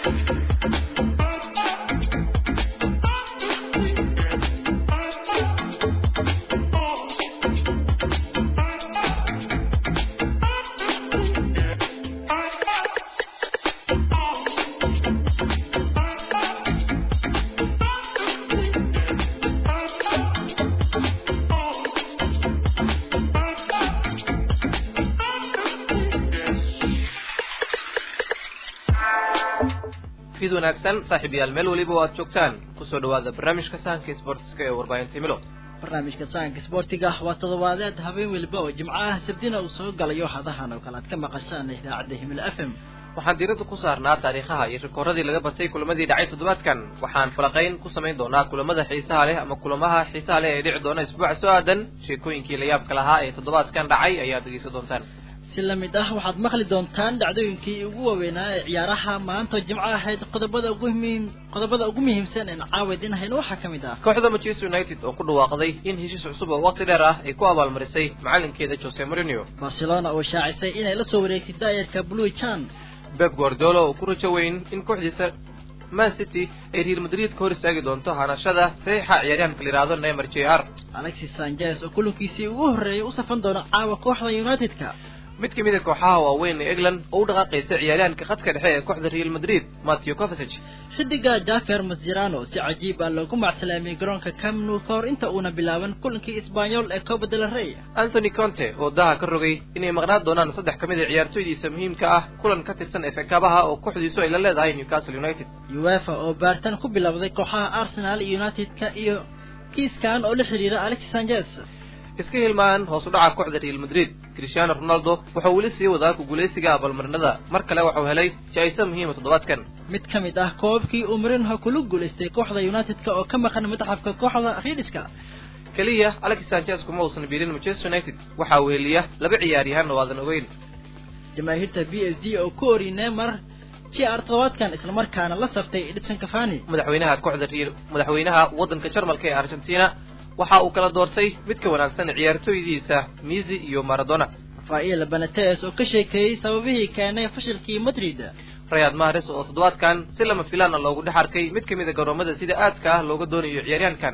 fid wanaagsan saaxiibayaal meel weliba oo aad joogtaan kusoo dhawaada barnaamijka sahanka sportska ee warbaahinta himilo barnaamijka sahanka sportiga waa todobaadeed habeen weliba oo jimcaha sabdina uu soo galayo hadahan oo kale aad ka maqashaan idaacadda himilo f m waxaan diiradda ku saarnaa taariikhaha iyo rikooradii laga bartay kulamadii dhacay toddobaadkan waxaan falaqayn ku samayn doonaa kulamada xiisaha leh ama kulamaha xiisaha leh ee dhici doona isbuuca soo aadan sheekooyinkii layaabka lahaa ee toddobaadkan dhacay ayaad dhegeysan doontaan si lamid ah waxaad maqli doontaan dhacdooyinkii ugu waaweynaa ee ciyaaraha maanta jimco ahayd qodobada ugu muhiim qodobada ugu muhiimsan een caawid in hayno waxaa ka mid ah kooxda manchester united oo ku dhawaaqday in heshiis cusub oo waqti dheer ah ay ku abaalmarisay macalinkeeda jose mourinho barcelona oo shaacisay inay la soo wareegtay daayarka blue chan beb guardolo oo ku rajo weyn in kooxdiisa man city ay real madrid ka hor istaagi doonto hanashada saxiixa ciyaaryahanka la yidhaahdo neymar j r alexis sanchez oo kulankiisii ugu horreeyay u safan doona caawa kooxda united-ka mid ka mid a kooxaha waaweyn ee england oo u dhaqaaqaysa ciyaaryahanka khadka dhexe ee kooxda real madrid matthew covasage xidiga jafer masjerano si cajiib ah loogu macsalaamiyey garoonka camnu ka hor inta uuna bilaaban kulankii isbanyol ee coba del rey anthony conte oo daha ka rogay inay maqnaan doonaan saddex ka mid a ciyaartooydiisa muhiimka ah kulan ka tirsan efekabaha oo kooxdiisu ay la leedahay newcastle united uefa oo baaritaan ku bilowday kooxaha arsenal united-ka iyo kiiskan oo la xidhiira alexis sanchez iska hilmaan hoos u dhaca kooxda real madrid cristiano ronaldo wuxuu weli sii wadaa ku guulaysiga abaalmarinada mar kale waxuu helay jaa-iso muhiima toddobaadkan mid ka mid ah koobabkii uu marinho kula guulaystay kooxda united-ka oo ka maqan madaxafka kooxda riidhiska keliya alexis sanchez kuma uusan biirin manchester united waxaa weheliya laba ciyaaryahan oo aadan ogeyn jamaahiirta b s d oo ku ori neymar j r toddobaadkan islamarkaana la saftay edison cafani madaxweynaha kooxda real madaxweynaha waddanka jarmalka ee argentina waxa uu kala doortay mid ka wanaagsan ciyaartooydiisa misi iyo maradona rafael benates oo ka sheekeeyey sababihii keenay fashilkii madrid rayad mahares oo toddobaadkan si lama filaana loogu dhex arkay mid ka mid a garoomada sida aadka ah looga doonayo ciyaaryahankan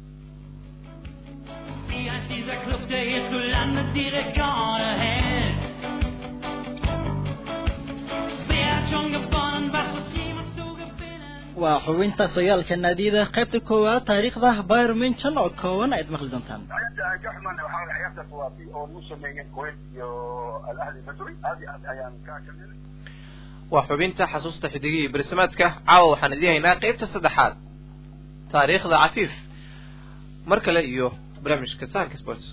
waa xubinta sooyaalka naadiyada qaybta koowaad taariikhda bayr minchon oo kooban ayaad maqli doontaan jaxman waxaa ciyaarta kuwaasi oo nu sameeyeen kuwait iyo alahli masri aad iyo aad ayaan ka kamid waa xubinta xasuusta xidigihii bersamaadka caawa waxaan idin haynaa qaybta saddexaad taariikhda cafiif mar kale iyo barnaamijka sahanka sports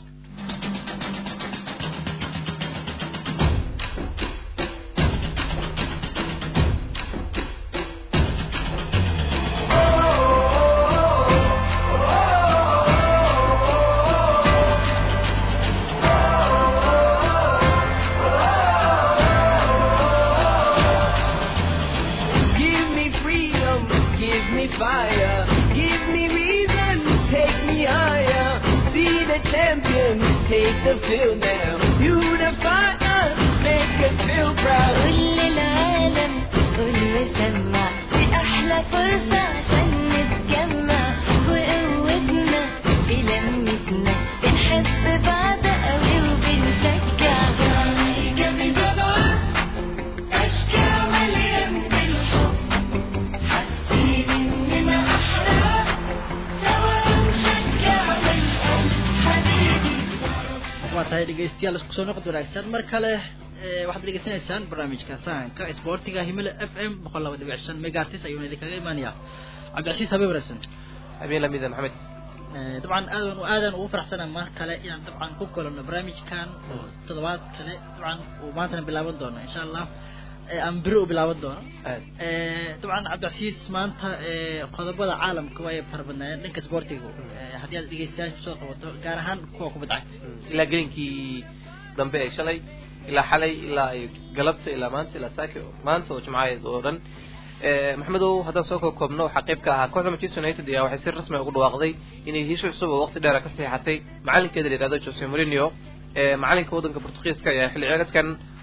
dhegeystayaal isku soo noqod wanaagsan mar kale waxaad dhegeysanaysaan barnaamijka sahanka sportiga himilo f m boqol laba dhibic shan megaartis ayuuna idinkaga imaanaya cabdicasiis habeen wanaagsan habeen lamida maxamed dabcan aadan aadan ugu faraxsana mar kale inaan dabcan ku kolano barnaamijkan oo toddobaad kale dabcan uu maantana bilaaban doono insha allah aan beri u bilaaban doono dabcan cabdicasiis maanta qodobada caalamka waa ay fara badnaayeen dhanka sportiga haddii aad dhegeystayaasha kusoo qabato gaar ahaan kuwa kubadda cagta ilaa gelinkii dambe ee shalay ilaa xalay ilaa ay galabta ilaa maanta ilaa saaki maanta oo jimcaheed oo dhan maxamedow haddaan soo koo koobno waxaa qayb ka ahaa kooxda manchester united ayaa waxay si rasmi ugu dhawaaqday inay hesho cusub oo waqti dheera ka saxiixatay macalinkeeda la yihahdo jose mourinho macalinka waddanka portugiiska ayaa xilli ciyaareedkan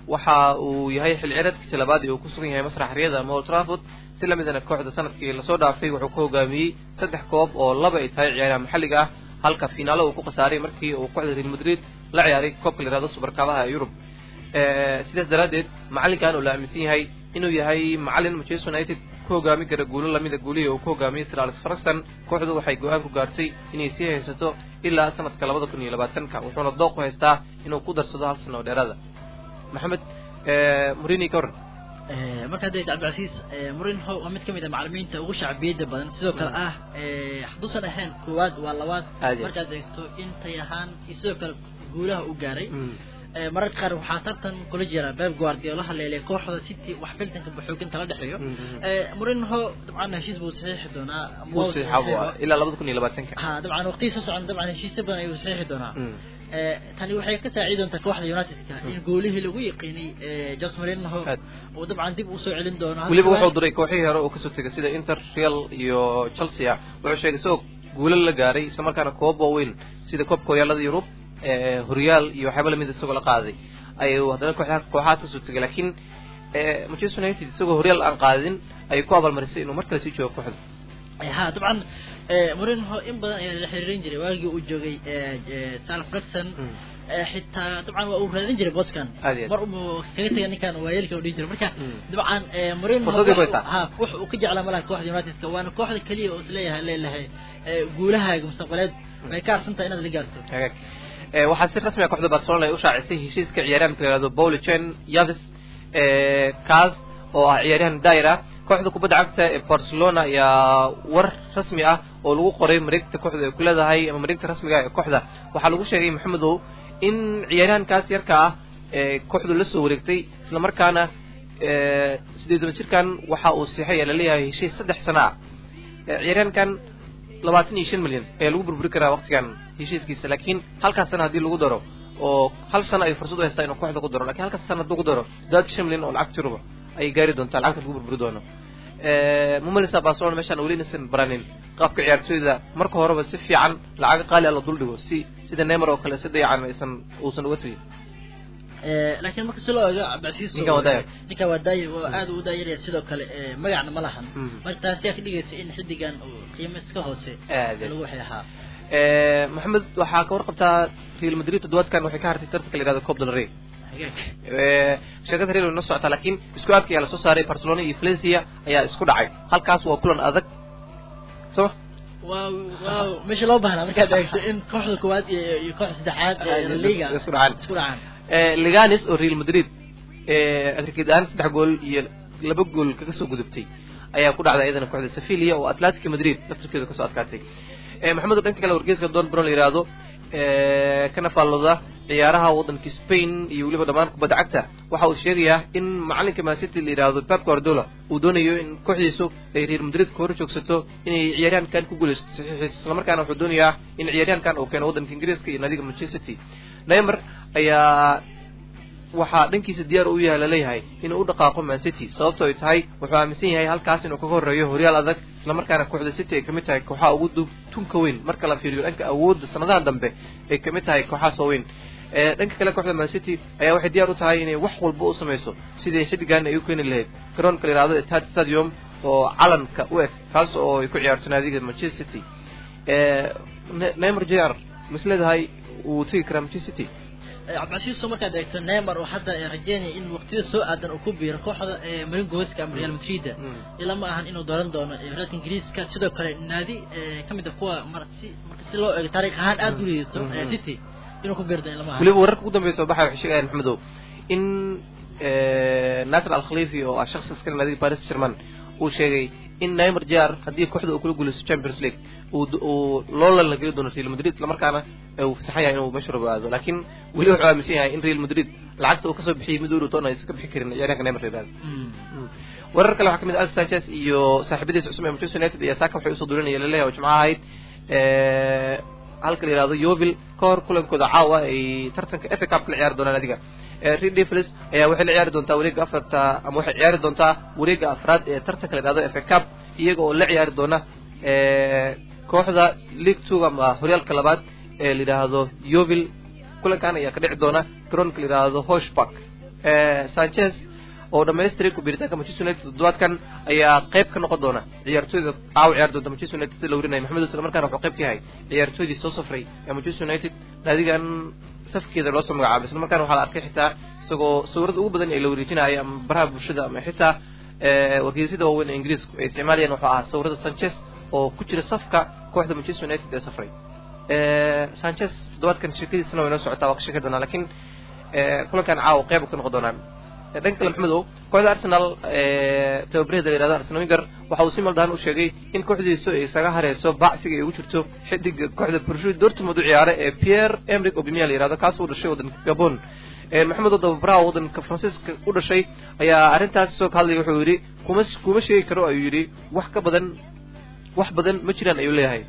waxa uu yahay xil cireedkiisa labaad ee uu ku sugan yahay masrax riyada ama old trafford si lamidana kooxda sanadkii lasoo dhaafay wuxuu ku hogaamiyey saddex koob oo laba ay tahay ciyaaraha maxalliga ah halka finaalo uu ku khasaaray markii uu kooxda real madrid la ciyaaray koobka la yihahdo subarkaabaha ee yurub sidaas daraaddeed macallinkan uu la aaminsan yahay inuu yahay macallin manchester united ku hogaami kara guulo lamida guulihii uu ku hogaamiyey sir alex ferguson kooxdu waxay go-aan ku gaartay inay sii haysato ilaa sanadka labada kun iyo labaatanka wuxuuna dooq u haystaa inuu ku darsado hal sano oo dheeraada maxamed murini ka waran marka hadda cabdilcasiis murinho waa mid kamid a macalimiinta ugu shacbiyada badan sidoo kale ah hadduusan ahayn koowaad waa labaad markaad eegto intay ahaan iyo sidoo kale guulaha u gaaray mararka qaar waxaa tartan kula jira beb guardiola haleelay kooxda city wax filtanka baxooginta la dhexeeyo murinho dabcan heshiis buu saxiixi doonaa ilaa labada kun iyo labaatanka ha dabcan waqtigii soo socon dabcan heshiisyo badan ayuu saxiixi doonaa tani waxay ka saacidi doontaa kooxda unitedka in goolihii lagu yaqiinay jos marinho uu dabcan dib usoo celin doono weliba wuxuu diray kooxihii hore uu kasoo tegay sida inter real iyo chelsea wuxuu sheegay isagoo guulo la gaaray isla markaana koob waaweyn sida koobka horyaalada yurub horyaal iyo waxyaaba lamid isagoo la qaaday ayuu haddana kooxaa kooxahaas kasoo tegay laakiin manchester united isagoo horyaal aan qaadin ayay ku abaalmarisay inuu mar kale sii joogo kooxda ha dabcan murinho in badan ayaa la xiriirin jiray waagii uu joogay sal flexon xitaa dabcan waa uu raadin jiray boskan mar umu kaga tegay ninkan waayeelka u dhihi jiray marka dabcan murinho ha wax uu ka jeclaa malaha kooxda unitedka waana kooxda keliya oo isleeyahay leelahay guulahaaga mustaqbaleed way ka harsantahay inaad la gaarto waxaa si rasmi a kooxda barcelona ay u shaacisay heshiiska ciyaaryahanka la yihahdo paulo chen yavis kaas oo ah ciyaaryahan daira kooxda kubadda cagta ee barcelona ayaa war rasmi ah oo lagu qoray mareegta kooxda ay ku leedahay ama mareegta rasmiga ee kooxda waxaa lagu sheegay maxamedow in ciyaaryahankaas yarka ah ee kooxdu la soo wareegtay isla markaana sideed toban jirkan waxa uu siixay ee laleeyahay heshiis saddex sano ah ciyaaryahankan labaatan iyo shan milyan ayaa lagu burburi karaa waqtigan heshiiskiisa laakiin halkaas sana haddii lagu daro oo hal sano ay fursad u haystaa inuu kooxda ku daro lakin halkaas sana hadduu ku daro daad shan milyan oo lacagta yuruba ayay gaari doontaa lacagta lagu burburi doono mumalisa barcelona meeshaan weli inaysan baranin qaabka ciyaartooyda marka horeba si fiican lacaga qaali a la dul dhigo si sida neymar oo kale si dayacan aysan uusan uga tegin laakiin marka si loo eego cabdicasiis ninkan waa daaya oo aad u daayaraya sidoo kale magacna ma lahan marka taasi yaa ka dhigaysa in xiddigan uu qiimo iska hoose lagu waxay ahaa maxamed waxaa ka warqabtaa real madrid toddobaadkan waxay ka hartay tartanka la yihahdo cop del rey sheekada real way noo socotaa laakiin isku aadka ayaa lasoo saaray barcelona iyo valencia ayaa isku dhacay halkaas waa kulan adag soo waaw waaw meesha loo baahnaa markaad eegto in kooxda koowaad iyo kooxda saddexaad ee liga isku dhacaan isku dhacaan liganis oo real madrid atrikid ahaan saddex gool iyo laba gool kaga soo gudubtay ayaa ku dhacday iyadana kooxda sevilla oo atletica madrid laftirkeeda kasoo adkaatay maxamed dhanka kale wargeyska don bron la yihahdo kana faallooda ciyaaraha waddanka spain iyo weliba dhammaan kubadda cagta waxa uu sheegayaa in macalinka mancity la yihahdo pep guardiola uu doonayo in kooxdiisu ay real madrid ka hor joogsato inay ciyaaryahankan ku guuleysto saxiixiis islamarkaana wuxuu doonayaa in ciyaaryahankan uu keeno waddanka ingiriiska iyo naadiga manchester city neymar ayaa waxaa dhankiisa diyaar u yahay laleeyahay inuu u dhaqaaqo man city sababto ay tahay wuxuu aaminsan yahay halkaas inuu kaga horreeyo horyaal adag islamarkaana kooxda city ay kamid tahay kooxaha ugu tunka weyn marka la fiiriyo dhanka awoodda sanadaha dambe ay kamid tahay kooxahaas waaweyn dhanka kale kooxda man city ayaa waxay diyaar u tahay inay wax walba u samayso sidii xiddigan ay u keeni lahayd garoonka la yihahdo etihad stadium oo calanka u eg kaas oo ay ku ciyaarto naadiga manchester city neymar jr misleedahay wuu tegi karaa manchester city cabdicasiis soo markaad eegto neymar oo hadda rajeynaya in waqtiyada soo aadan uu ku biiro kooxda maringoska ama real madrid ila ma ahan inuu dooran doono reerka ingiriiska sidoo kale naadi kamid a kuwa marsi marka si loo eego taariikh ahaan aada u liidato city inuu ku biiro doono ilama ahan weliba wararka ugu dambeya soo baxay waxay sheegayaan maxmedow in nasir al khalifi oo ah shakhsi iskale naadiga paris german uu sheegay in neymar jr haddii kooxda uu kula guuleysto champions league uu loolan la geli doono real madrid islamarkaana uu fasaxan yahay inuu meesha rabo aado laakiin weli wuxuu aaminsan yahay in real madrid lacagta uu kasoo bixiyay mid uu doona aysan ka bixi karin ciyaaryahanka neymar la yihahdo warar kale waxaa kamid ah alex sanchez iyo saaxiibadiisa cusub ee manchester united iyo saaka waxay usoo duulinaya laleeyahay oo jimcaha ahayd halka la yihahdo yovil ka hor kulankooda caawa ay tartanka efa cup kala ciyaari doonaan adiga reed devils ayaa waxay la ciyaari doontaa wareega afarta ama waxay ciyaari doontaa wareega afraad ee tartanka la yihahdo efa cup iyaga oo la ciyaari doona kooxda league two ama horyaalka labaad ee la yidhaahdo yovil kulankan ayaa ka dhici doona garoonka la yidhaahdo hosh park sanchez oo dhamaystiray kubiritaanka manchester united toddobaadkan ayaa qayb ka noqon doona ciyaartooyda caawa ciyaar doonta manchester united sida la warinaya maxamed isla markaana wuxuu qayb ka yahay ciyaartooydii soo safray ee manchester united naadigan safkeeda loosoo magacaabay isla markaana waxaa la arkay xitaa isagoo sawirada ugu badan ee la wareejinaya ama baraha bulshada ama xitaa wargeysyada waaweyn ee ingiriisku ay isticmaalayaan wuxuu ahaa sawirada sanchez oo ku jira safka kooxda manchester united ee safray sanchez toddobaadkan sheekadiisana way noo socotaa waa ka sheeki doonaa lakiin kulankan caawa qeyb ka noqon doonaan dhanka kale maxamedow kooxda arsenal tababarheeda la yihahdo arsenal winger waxa uu si maldahan u sheegay in kooxdiisu ay isaga hareyso bacsiga ay ugu jirto xidiga kooxda borussia dortmund u ciyaara ee pierre emerick obimia la yihahdo kaas uu dhashay waddanka gabon maxamedow dababaraha waddanka faransiiska u dhashay ayaa arrintaas soo ka hadlaya wuxuu yidhi kuma kuma sheegi karo ayuu yidhi wax ka badan wax badan ma jiraan ayuu leeyahay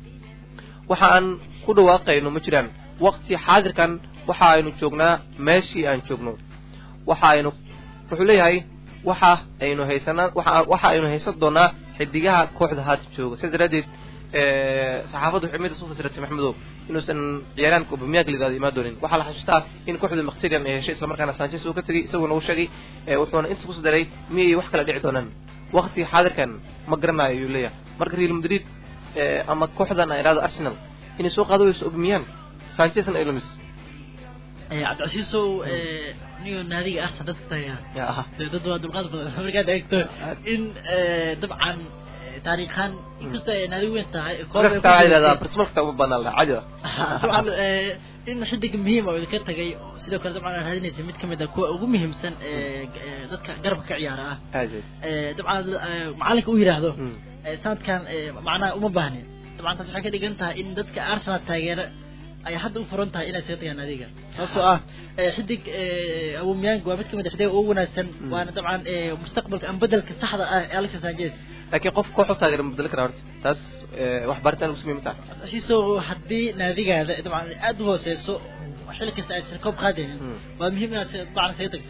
waxa aan ku dhawaaqayno ma jiraan waqti xaadirkan waxa aynu joognaa meeshii aan joogno waxa aynu wuxuu leeyahay waxa aynu haysanaa waxa waxa aynu haysan doonaa xidigaha kooxda haata jooga sidaas daraaddeed saxaafaddu waxay mid isu fasiratay maxamedow inuusan ciyaaraanka obamiyaga lidaada imaan doonin waxaa la xasuustaa in kooxda maqtirian ay heshay islamarkaana sanchez uu ka tegay isaguna uu sheegay wuxuuna inta kusi daray miyay wax kala dhici doonaan waqti xaadirkan ma garanayo ayuu leeyahay marka real madrid ama kooxdan ay idhahdo arsenal inay soo qaado wayso obamiyaan sanchezna ay lumis cabdicasiisow niyo naadiga arsenal dadka tagaa ya aha dee dad waa dulqaad badan markaad eegto in dabcan taariikhaan inkastoo ay naadi weyn tahay markasta waxaa yidhahdaa barsimalkata uma banaan laha caadi dabcan in xidig muhiim oo idinka tagay sidoo kale dabcan aad raadinaysa mid kamid ah kuwa ugu muhiimsan ee dadka garabka ka ciyaara ah aad dabcan macalinka u yidhaahdo sanadkan macnaha uma baahnin dabcan taas waxay ka dhigan tahay in dadka arsenal taageera ay hadda u furan tahay inay isaga tagaan adiga sababtoo ah xidig awomiyang waa mid kamid a xidiga ugu wanaagsan waana dabcan mustaqbalka ama bedelka saxda ah ee alexis sanchez laakiin qof koox u taageera ma bedeli karaa horta taas wax baritaan lagu samey ma taha siso haddii naadigaada dabcan aada u hooseyso xilli kasta aysan koob qaadaynin waa muhiim inaad dabcan isaga tagto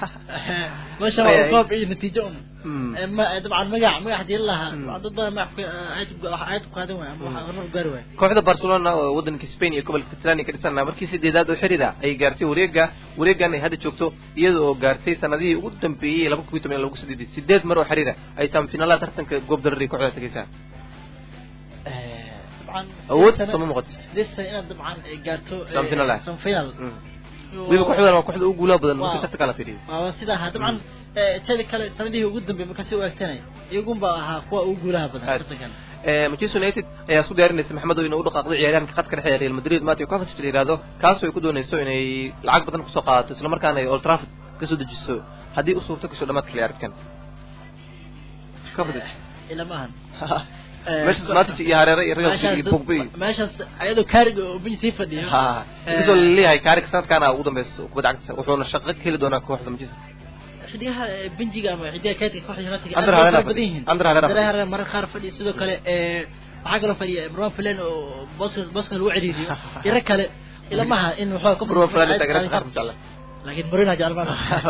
meesha waa koob iyo natiijo un ma dabcan magac magac hadii lahaa dad badan magac aad ku qaadan waaya ama horumar gaari waaya kooxda barcelona oo waddanka spain iyo gobolka catalania ka dhisan markii sideedaad oo xiriir ah ay gaartay wareega wareegan ay hadda joogto iyada oo gaartay sanadihii ugu dambeeyey laba kun iyo toban lagu sideeday sideed mar oo xiriir ah ay samifinalaha tartanka goob darari kooxda tagaysaa dabcan awood sama muuqato lisa inaad dabcan gaarto Semifinal ah. semifinal weliba kooxdan waa kooxda ugu guulaha badan markii tartanka la fiiriyo waa sida ahaa dabcan teeda kale sanadihii ugu dambeeyay markaa si u eegtanay iyagunba ahaa kuwa ugu guulaha badan Aad. tartankan manchester united ayaa isku diyaarinaysa maxamed oo inay u dhaqaaqdo ciyaaryahanka khadka dhexe ee real madrid matthew kovacic la yihahdo kaasoo ay ku doonayso inay lacag badan kusoo qaadato isla markaana ay old trafford kasoo dejiso haddii u suurto gasho dhamaadka ciyaareedkan kovacic ila maahan meeshaas matic iyo hareere iyo real madrid iyo pogba iyo meeshaas ayadoo kaariga oo bench sii fadhiyo ha inkastoo laleeyahay kaarig sanadkaana ugu dambeysa kubadda cagta wuxuuna shaqo ka heli doonaa kooxda manchester xidigaha benjiga ama xidigaha kaydka kooxda United Under aad bay Herrera fara badan yihiin Under Herrera Under Herrera mararka qaar fadhiya sidoo kale ee waxaa kaloo fadhiya Imran Filan oo booska booska lagu ciriiriyo ira kale ila maaha in waxaa ka Bruno Fernandes taageerada qaar insha Allah laakiin Mourinho jecel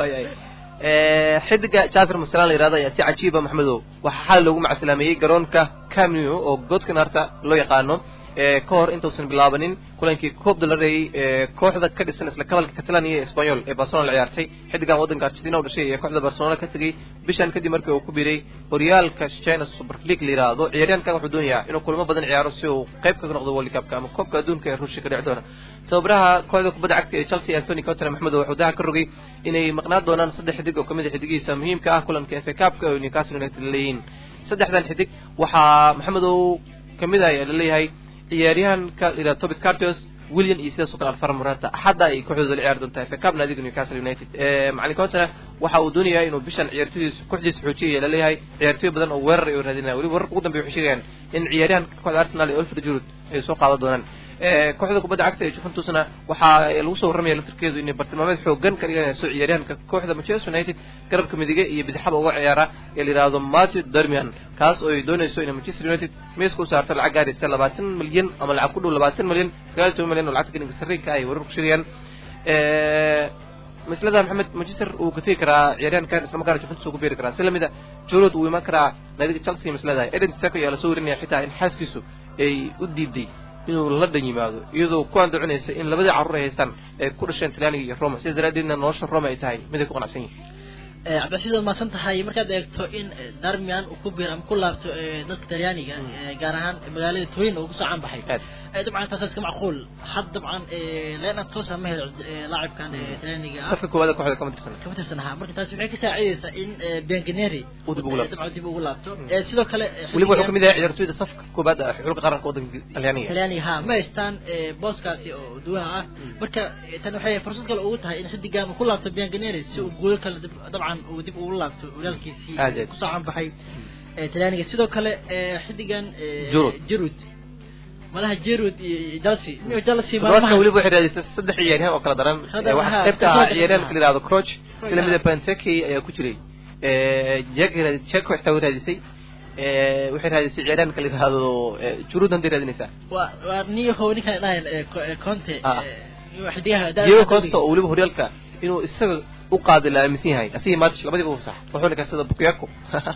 xidiga Jafar Musala la yiraahdo ayaa si cajiiba Maxmedow waxaa xal loogu macsalaameeyay garoonka Camp Nou oo godkan harta loo yaqaano ee ka hor intuusan bilaabanin kulankii koob dalareeyay ee kooxda ka dhisan isla kabalka Catalan iyo Espanyol ee Barcelona la ciyaartay xidigan waddanka Argentina u dhashay ee kooxda Barcelona ka tagay bishan kadib markii uu ku biiray horyaalka China Super League la yiraahdo ciyaaryahankan wuxuu doonayaa inuu kulamo badan ciyaaro si uu qayb kaga noqdo World Cup ama koobka adduunka ee Ruushka ka dhici doona tababaraha kooxda kubadda cagta ee Chelsea Anthony Conte Maxmedow wuxuu daha ka rogay inay maqnaan doonaan saddex xidig oo kamid ah xidigiisa muhiimka ah kulanka FA Cup-ka oo Newcastle United leeyihiin saddexdan xidig waxaa Maxmedow kamid ah ayaa laleeyahay ciyaaryahanka la yidhahdo Tobit Cartos William iyo sidaas oo kale Alvaro Morata hadda ay kooxdooda la ciyaari doontaa FA Cup naadiga Newcastle United ee macallin Conte waxa uu doonayaa inuu bishan ciyaartoydiisa kooxdiisa xoojiya la leeyahay ciyaartoy badan oo weerar ay u raadinayaan weliba wararka ugu dambeeya waxay sheegayaan in ciyaaryahanka kooxda Arsenal ee Oliver Giroud ay soo qaadan doonaan ee kooxda kubadda cagta ee Juventusna waxaa lagu soo warramaya laftirkeedu inay bartilmaameed xoogan ka dhiganayso ciyaaryahanka kooxda Manchester United garabka midige iyo bidixaba uga ciyaara ee la yidhaahdo Matthew Darmian kaas oo ay doonayso inay Manchester United miiska u saarto lacag gaaraysa labaatan milyan ama lacag ku dhow labaatan milyan sagaal iyo toban milyan oo lacagta ganinka sarriinka ay wararku sheegayaan mislada maxamed manchester uu ka tegi karaa ciyaaryahankan isla markaana Juventus uu ku beeri karaa si lamid ah Giroud uu iman karaa naadiga Chelsea mislada Eden Dzeko ayaa la soo warinaya xitaa in xaaskiisu ay u diiday inuu la dhan yimaado iyadoo ku andacinaysa in labadii carruur ay haystaan ay ku dhasheen talyaaniga iyo roma sidaas daraaddeedna nolosha roma ay tahay mid ay ku qanacsan yihin cabdilcasiis waad mahadsan tahay markaad eegto in darmian uu ku biir ama ku laabto dadka talyaaniga gaar ahaan magaalada turin oo kusoo caanbaxay dabcan taas iska macquul had dabcan leenan toosa ma helo laacibkan talyaaniga ah safka koowaad kooxda kama tirsan kama tirsan ahaa marka taasi waxay ka saacidaysaa in bianganeri uu dib ugu laabto dabcan dib ugu laabto sidoo kale weliba wuxuu kamid yahay ciyaartoyda safka koowaad ah xulka qaranka waddanka talyaaniga talyaaniga ha ma haystaan booskaasi oo duwaha ah marka tan waxay fursad kale ugu tahay in xidigan uu ku laabto bianganeri si uu guulo kale dabcan uu dib ugu laabto walaalkiisii kusoo caanbaxay talyaaniga sidoo kale xidigan jirud malaha jerud iyo chelsea chelsea toddobaadkan weliba waxay raadisay saddex ciyaaryahan oo kala daran waxaa qaybta ahaa ciyaaryahanka la yihahdo croch sida mida benteke ayaa ku jiray jek jek xitaa way raadisay waxay raadisay ciyaaryahanka la yihahdo jurud handay raadinaysaa waa waa niyaho ninkaan dhahayn conte xidigaha diego costa oo weliba horyaalka inuu isaga u qaadi la aaminsan yahay asigii match labadiiba u fasax wuxuu ninkaa sida bukiyako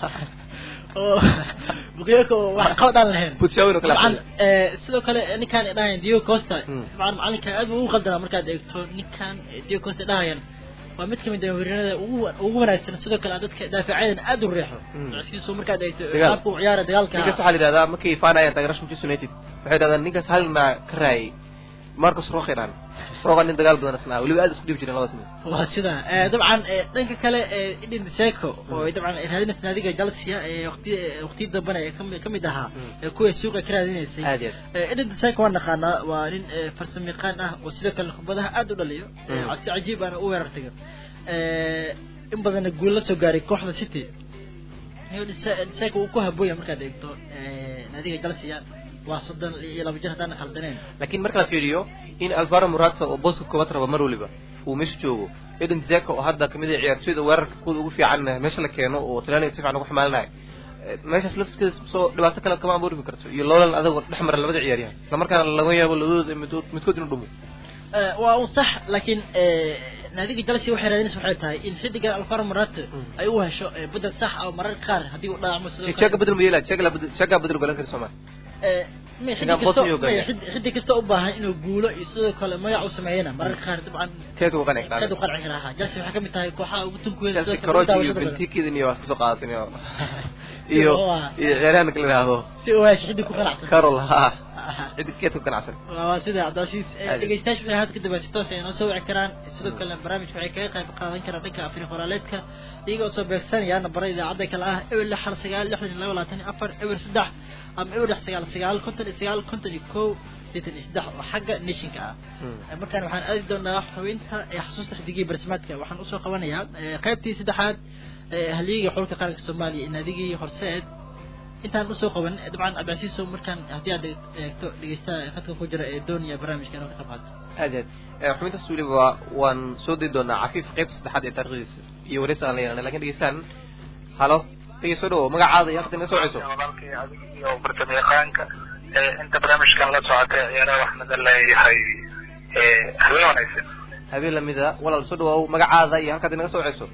oo bukiyako wax qabad aan lahayn butshaawin oo kale dabcan sidoo kale ninkaan dhahayan diego costa dabcan macalinka aad buu ugu qaldanaa markaad eegto ninkaan diego costa dhahayan waa mid kamid ah weerarada ugu ugu wanaagsan sidoo kale dadka daafacadan aad u riixo siisoo markaad eegto qaabka uu ciyaara dagaalka ninkaas waxaa la yidhahdaa markay faanayaan taageerasha manchester united waxay yidhahdaan ninkaas halna ka raayay marcus rokiran roga nin dagaal badan isnaa weliba aad isku dhibi jireen labada sano waa sida dabcan dhanka kale idin seco oo dabcan raadinaysa naadiga chelsea waqti waqti dambana ee kamid ahaa kuwa suuqa ka raadinaysay aad iyo idin seco waan naqaanaa waa nin farsamo yaqaan ah oo sidoo kale kubadaha aad u dhaliyo si cajiib aana u weerartaga in badanna guul la soo gaaray kooxda city seco uu ku habooya markaad eegto naadiga chelsea waa soddon iyo laba jir haddaan khaldaneen laakiin marka la fiiriyo in alvaro morata oo booska koobaad raba mar waliba uu meesha joogo eden zeka oo hadda kamid ah ciyaartoyda weerarka kuwada ugu fiican meesha la keeno oo talyaaniga si fiican ugu xamaalinayo meeshaas lafskeeda soo dhibaato kale kama abuurmi karto iyo loolan adagoo dhex mara labada ciyaaryahan isla markaana laga yaabo labadooda midkood midkood inuu dhumo waa un sax laakiin naadiga chelsea waxay raadinaysa waxay tahay in xidigan alvaro morata ay u hesho bedel sax ah mararka qaar haddii uu dhaacmo sidoo jaga bedel ma yeelaa jaga jaga bedel galan kara soomaa xiddi kasta u baahan inuu guulo iyo sidoo kale magac u sameeyana mararka qaar dabcan keed uu qanci keed uu qanci karaa chelsea waxay kamid tahay kooxaha ugu tunkuweyn chelsea karoji iyo bentikidan iyo wax kasoo qaadatin iyo iyo iyo ciyaaryahanka la yidhaahdo si uu hesho xiddi ku qanacsan carol ha xiddi keed ku qanacsan waa sida cabdilcasiis dhegeystayaasha waxay hadda kadib si toos ay noo soo wici karaan sidoo kale barnaamijka waxay kaga qayb qaadan karaan dhanka afri qoraaleedka iyaga oo soo beegsanaya nambara idaacadda kale ah eber lix hal sagaal lixdan iyo laba labaatan iyo afar eber saddex ama eber lix sagaal sagaal konton iyo sagaal konton iyo kow sideetan iyo saddex oo xagga nishinka ah markaan waxaan aadi doonaa xubinta ee xasuusta xidigii barismaadka waxaan usoo qabanayaa qaybtii saddexaad haliyigii xulka qaranka soomaaliya iyo naadigii horseed intaan usoo qaban dabcan cabdicasiiso markaan haddii aad eegto dhegeystaha khadka ku jira ee doonaya barnaamijka inuu ka qayb qaato aad aad xubintaas weliba waan soo dayi doonaa cafiif qaybta saddexaad ee taarikhdiisa iyo wareysi aan la yeelanay lakin dhegeystaan halo dhegeyso dhawo magacaada iyo halkad naga soo ceyso walaalkii adig iyo bartama yaqaanka inta barnaamijkan la socotay ciyaaraha waxaan idin leeyahay habeen wanaagsan habeen lamida walaal soo dhawaaw magacaada iyo halkaad inaga soo ceyso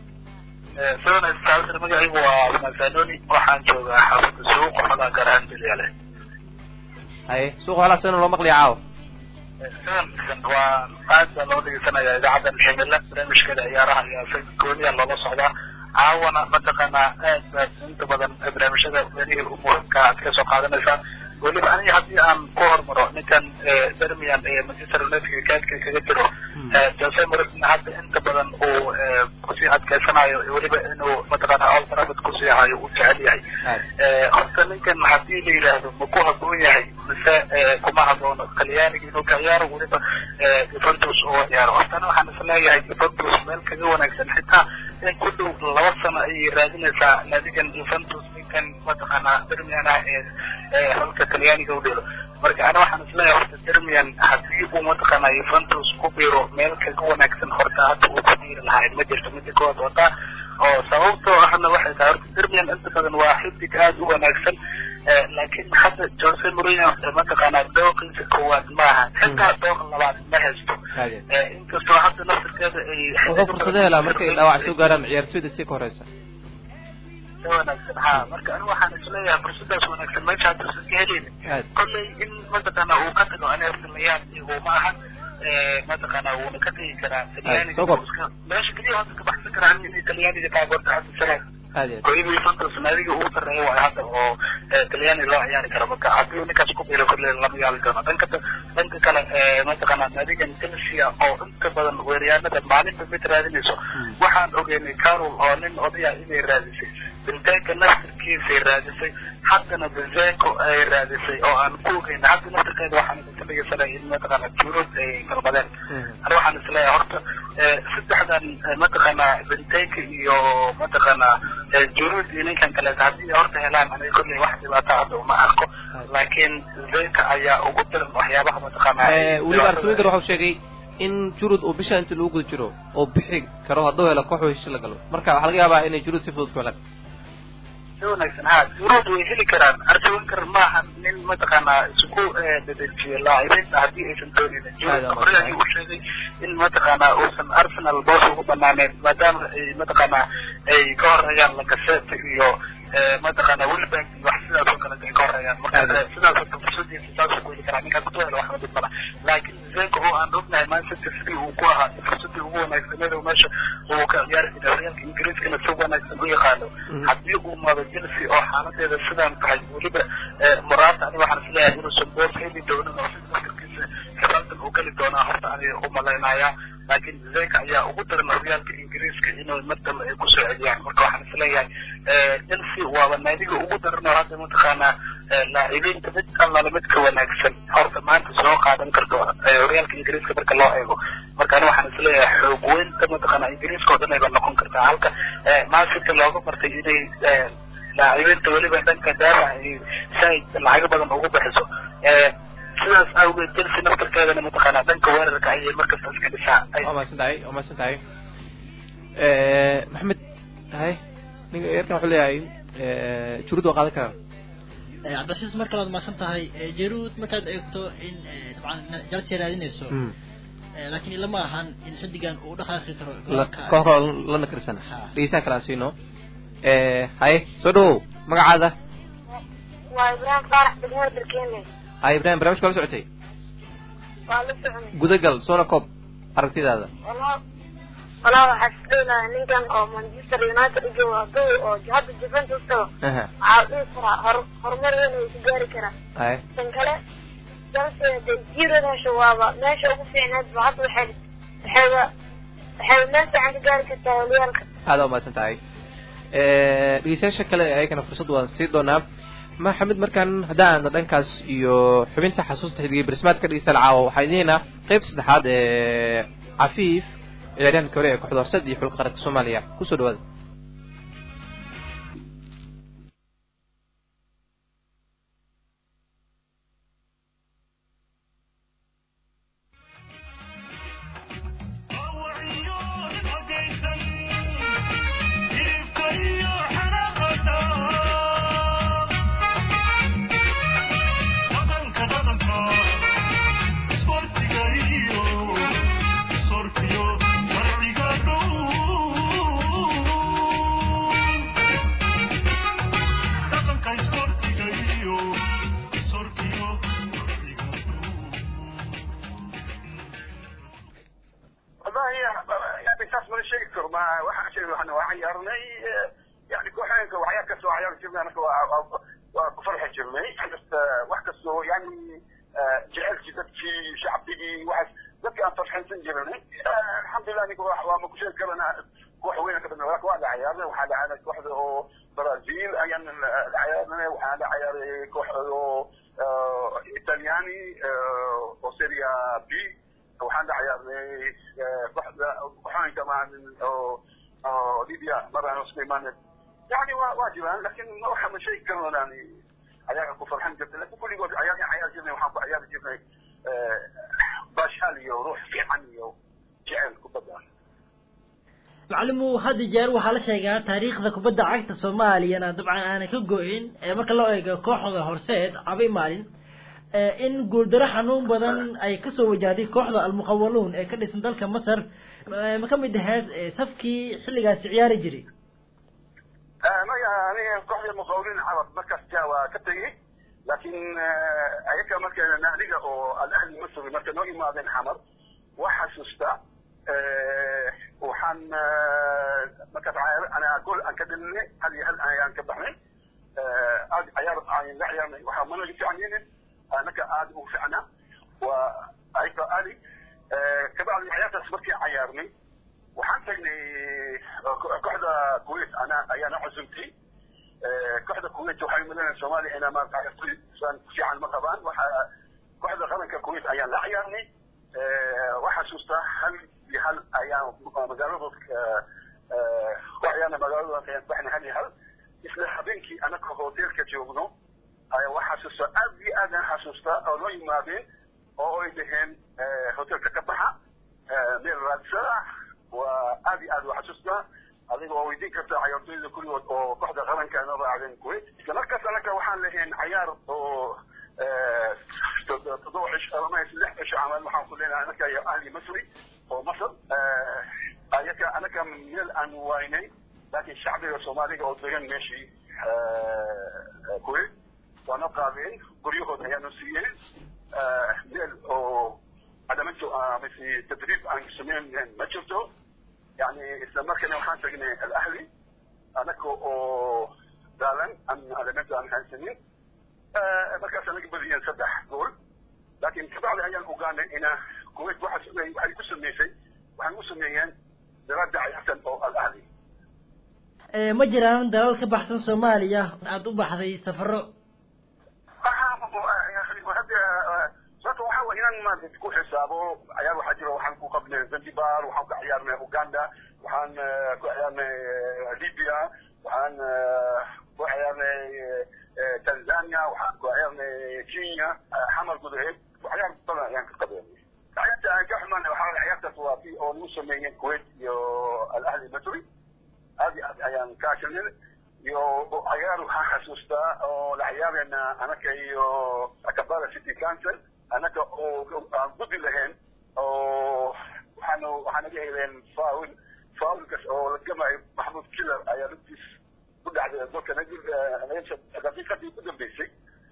sidon istaabsir magacaygu waa masanoni waxaan joogaa xaafada suuq xogaa gaar ahaan bilyaale haye suuqa halaasana loo maqliya caawa sidon waa aad baa loo dhegeysanaya idaacadda ximila barnaamijkeeda ciyaaraha iyo si gooniya loola socdaa caawana mataqaanaa aad baad inta badan barnaamijyada welihii u muhiimka aad ka soo qaadanaysaa weliba aniga haddii aan ku hormaro ninkan bermian ee manchester united kaadka kaga jiro jose mourinho hadda inta badan uu kusii adkeysanayo weliba inuu mataqaana old trafford kusii hayo uu jecel yahay horta ninkan haddii la yidhaahdo ma ku haboon yahay mise kuma haboono talyaaniga inuu ka ciyaaro weliba juventus oo ciyaaro hortana waxaan isleeyahay juventus meel kaga wanaagsan xitaa in ku dhow laba sano ayay raadinaysaa naadigan juventus ninkan mataqaanaa bermian ah ee halka talyaaniga u dhelo marka ana waxaan isleeyahay horta dermian haddii uu mataqaanaa juventus ku biro meel kaga wanaagsan horta hadda uu ku biiri lahayd ma jirto mida kowaad wata oo sababtoo ahna waxay tahay horta dermian inta badan waa xidig aada u wanaagsan laakiin hadda jose mourinho mataqaanaa dooqiisa koowaad maaha xitaa dooq labaad ma haysto inkastoo hadda naftirkeeda ay wuxuu fursado helaa markay dhaawac soo gaaraan ciyaartoyda si ka horeysa si wanaagsan ha marka anigu waxaan isleeyahay fursadaas wanaagsan meesha hadda usan ka heleynin aad kolley in mataqaana uu ka tago ani arsamayaan iyagu ma ahan mataqaana wuuna ka tegi karaa talyaaniga soo koob. iska- meesha keliya hadda ka baxsan karaa in talyaaniga taageerta hadda sanad aad iyo aad kooyadii santos naadiga ugu sarreeya waayo hadda oo eh, talyaani loo ciyaari karo marka haddii ninkaas ku biiro kolley lama yaali doono dhanka dhanka kale eh, mataqaana naadigan chelsea oo inta badan weeryaanada maalinta mid raadinayso waxaan ogeynay carol oo nin odaya inay raadisay binteenka naftirkiisay raadisay haddana bizeko ay raadisay oo aan ku ogeyna hadda naftirkeeda waxaan idinka dhegeysanay in mataqaana juruud ay galbadeen ani waxaan isleeyahay horta eh, saddexdan eh, mataqaana binteenka iyo mataqaana eh, juruud iyo ninkan kaleeta haddii ay horta helaan aniga kolley wax dhibaato hadda uma arko laakiin zeka ayaa ugu daran waxyaabaha mataqaana Eh, weliba arswinger waxau sheegay in jurud uu bisha inta lagu guda jiro oo bixi karo hadduu helo koox hesho la galo marka waxaa laga yaabaa inay jurud si fudud ku helaan si wanaagsan ha juruud way heli karaan arsenal maaha nin mataqaana isku eh, dedejiyo laacibiinta haddii aysan doonaynin juruud Aad hore ayuu u sheegay in mataqaana uusan arsenal boos ugu banaaneyn maadaama ay mataqaana ay ka horeeyaan lacazette iyo eh, mataqaana wilbank iyo wax sidaas oo kale ay ka horeeyaan marka Aad. eh, sidaas oo kale fursadiisa saas ku heli karaa ninkaas ku helo waxba dhib mala laakiin zeko oo aan ognahay manchester city uu ku ahaa fursadii ugu wanaagsaneed oo meesha uu ka ciyaari jiray horyaalka ingiriiskana si wanaagsan u yaqaano Mhm. haddii uu mado chelsea oo xaaladeeda sidaan tahay weliba eh, muraata ani waxaan isleeyahay inuusan boos heli doonin oo sida markiisa xisaabtan uu geli doonaa horta aniga u malaynayaa laakiin zeka ayaa ugu daran horyaalka ingiriiska inuu mar dambe ay kusoo celiyaan marka waxaan isleeyahay eh, chelsea waaba naadiga ugu daran oo hadda mataqaanaa eh, laacibiinta mid allale mid ka wanaagsan horta maanta soo qaadan karto eh, horyaalka ingiriiska marka loo eego marka ani waxaan isleeyahay xoog weynta mataqaanaa ingiriiska oo dhan ayba noqon kartaa halka eh, maasika looga bartay inay eh, laacibiinta weliba dhanka daafac ay saaid lacago badan ugu bixiso Eh, sidaas awgeed chelsea naftarkeedana mataqaanaa dhanka weerarka ayay markasta iska dhisaa ay waa mahadsan tahay waa mahadsan tahay maxamed hay ninka eerkan wuxuu leeyahay jurud waa qaadan karaan Eh, cabdilcasiis mar kale waad mahadsan tahay Eh, jaruud markaad eegto in eh, dabcan jalsi raadinayso Eh, laakiin ilama ahan in xiddigan uu dhaqaaqi karo La- garoonka. koox kale la nakirsan Ha. dhegeystaha kale aan siino haye soo dhawow magacaada waa ibraahim faarax degmada dalkeene hay ibrahim barnaamijka la socotay waa la soconay gudagal soona koob aragtidaada walaa walaa waxaa isdhowlaha ninkan oo manchester united u joogo hadduu oo hadda juventus tago aha waxaa dhihi karaa hor horumar weyn ay ku gaari karaan haye tan kale chelsea hadday jiirada hesho waaba meesha ugu fiicneed ba hadda waxay waxayba waxayba meel fiican ka gaari kartaa horyaalka aada waa mahadsan tahay dhegeystayaasha kale ayagana fursad waan sii doonaa maxamed markaan haddaan aadno dhankaas iyo xubinta xasuusta xidigay barismaadka dhegeystayaal caawa waxaan idiinaa qeyb saddexaad ee cafiif ciyaaryahanka hore ee kooxda horseed iyo xulka qaranka soomaaliya kusoo dhawaada والله يعني اساس ما شيء كثر ما واحد شيء احنا وعيرنا يعني كوحين وعيار كسو عيار جبنا انا وفرحه جبني بس واحد كسو يعني جعلت جدت في شعبي واحد ذكي ان فرحين سنجرني الحمد لله انك وما كل شيء كرنا كوح وين كنا وراك واحد عيارنا وحال عيار واحد برازيل ايام العيارنا وحال عيار كوح ايطالياني وسيريا بي waxaan dhacayaa kooxda waxaan kamaan oo oo libya maraan isku imaanay yani waa waa jiraan lakin waxa ma sheegi karno yani ayaga ku farxan jirtay lakin kulligood ayaga cayaar jirnay waxaan ku ciyaari jirnay baashaal iyo ruux fiican iyo jecel kubadda macalimu had iyo jeer waxaa la sheegaa taariikhda kubadda cagta soomaaliyana dabcan aanay ka go-in ee marka loo eego kooxda horseed cabay maalin ee in guuldaro xanuun badan ay kasoo wajahday kooxda almuqawaluun ee ka dhisan dalka masar ee ma ka mid ahayd ee safkii xilligaasi ciyaari jiray maya aniga kooxda muqawlin carab markaas ja waa ka tegey laakiin ayaga marka naadiga oo alahli masri marka noo imaadeen xamar waa xasuusta waxaan markaas ana gool aan ka dhalinay hal iyo hal ayaan ka baxnay aad cayaar aan la ciyaarnay waxaa managa fiicnaynin anaka aad ugu fiicnaa waa ayka ali kabacdi ciyaartaas markii cayaarnay waxaan tagnay kooxda kuwait ana ayaana cusubtay kooxda kuwait waxay malinayaan soomaaliya inaa maarata ciyaartoy fiican ma qabaan waxa kooxda qaranka kuwait ayaan la ciyaarnay waxaa xasuustaa hal iyo hal ayaan magaaladood ku ciyaarnay magaaladooda ayaan baxnay hal iyo hal isla habeenkii anaka hoteelka joogno waxaa xasuustaa aad iyo aad aan xasuustaa oo noo yimaadeen oo ay dhaheen hoteelka ka baxa meel raadsada waa aad iyo aad waa xasuustaa adiga oo weydiin karta cayaartooyda kulligood oo kooxda qaranka noo raacdeen kuwait isla markaas anaka waxaan lahayn cayaar oo toddoba cish ama lix cisho camal waxaan ku leenahay anaka iyo ahli masri oo masr ayaka anaka meel aan waynay laakiin shacbiga soomaaliga oo degan meeshii kuwait waana qaadeen guryahooda ayaanu siiyeen meel oo cadamanto mise tadriib aan sameyn ma jirto yani isla markana waxaan tagnay alahli anaka oo daalan aan cadamanto aan haysanin markaas anaga badiyeen saddex gool laakiin kabacdi ayaan ogaanay ina kuwait waxay ku sameysay waxay u sameeyeen daraada cayartan oo alahli ma jiraan dalal ka baxsan soomaaliya aada u baxday safaro sababta waxaa way inaan maarata ku xisaabo cayaar waxaa jira waxaan ku qabnay zanzibar waxaan ku ciyaarnay uganda waxaan ku ciyaarnay libya waxaan ku ciyaarnay tanzania waxaan ku ciyaarnay kenya xamar gudaheed waxyaar badan ayaan ka qabeynay ciyaarta aan ka xumaan waxaa ciyaartaas waa tii oo lagu sameeyeen kuwait iyo alahli masri aad iyo aad ayaan ka ashanay iyo ciyaar waxaan xasuustaa oo la ciyaarayna anaka iyo akabala city council anaka oo aan gudi lahayn oo waxaan waxaan naga heleen faul faulkas oo la gamayo maxmud killer ayaa lugtiis ku dhacday dalka daqiiqadii ku dambeysay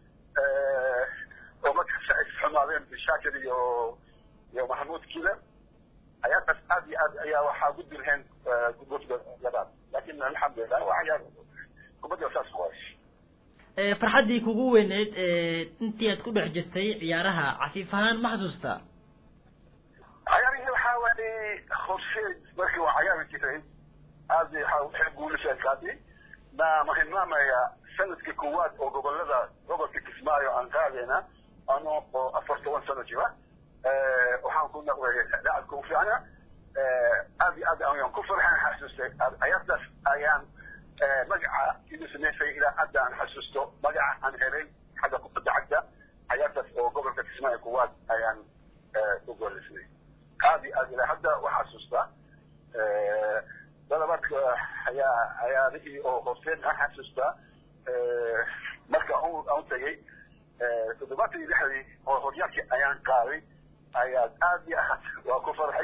oo marka isxumaadeen bishaakir iyo iyo maxmud killer ayaataas aad iyo aad ayaa waxaa gudi lahayn gudboodka labaad laakiin alxamdulilah waa ciyaar kubadda saas ku haysh farxaddii kugu weyneyd intii aad ku dhex jirtay ciyaaraha cafiif ahaan ma xasuustaa ciyaarihii waxaa waayey horseed markii waa ciyaari jiray aad waxay guuliseen kaadi ma mahilmaamaya sanadka koowaad oo gobolada gobolka kismaayo aan qaadayna ano oo afar toban sano jira waxaan ku noqday lacabka u fiicna aad iyo aad ayaan ku farxan xasuustay ciyaartaas ayaan magaca inuu samaysay ilaa hadda aan xasuusto magaca aan helay xagga kubadda cagta ciyaartaas oo gobolka kismaayo kuwaad ayaan u goolisnay aad iyo aad ilaa hadda waa xasuustaa dalabaadka ayaa ciyaarihii oo hooseen aan xasuustaa marka aan tagay toddobaatan iyo lixdii oo horyaalkii ayaan qaaday ayaa aad iyo aad waa ku farxay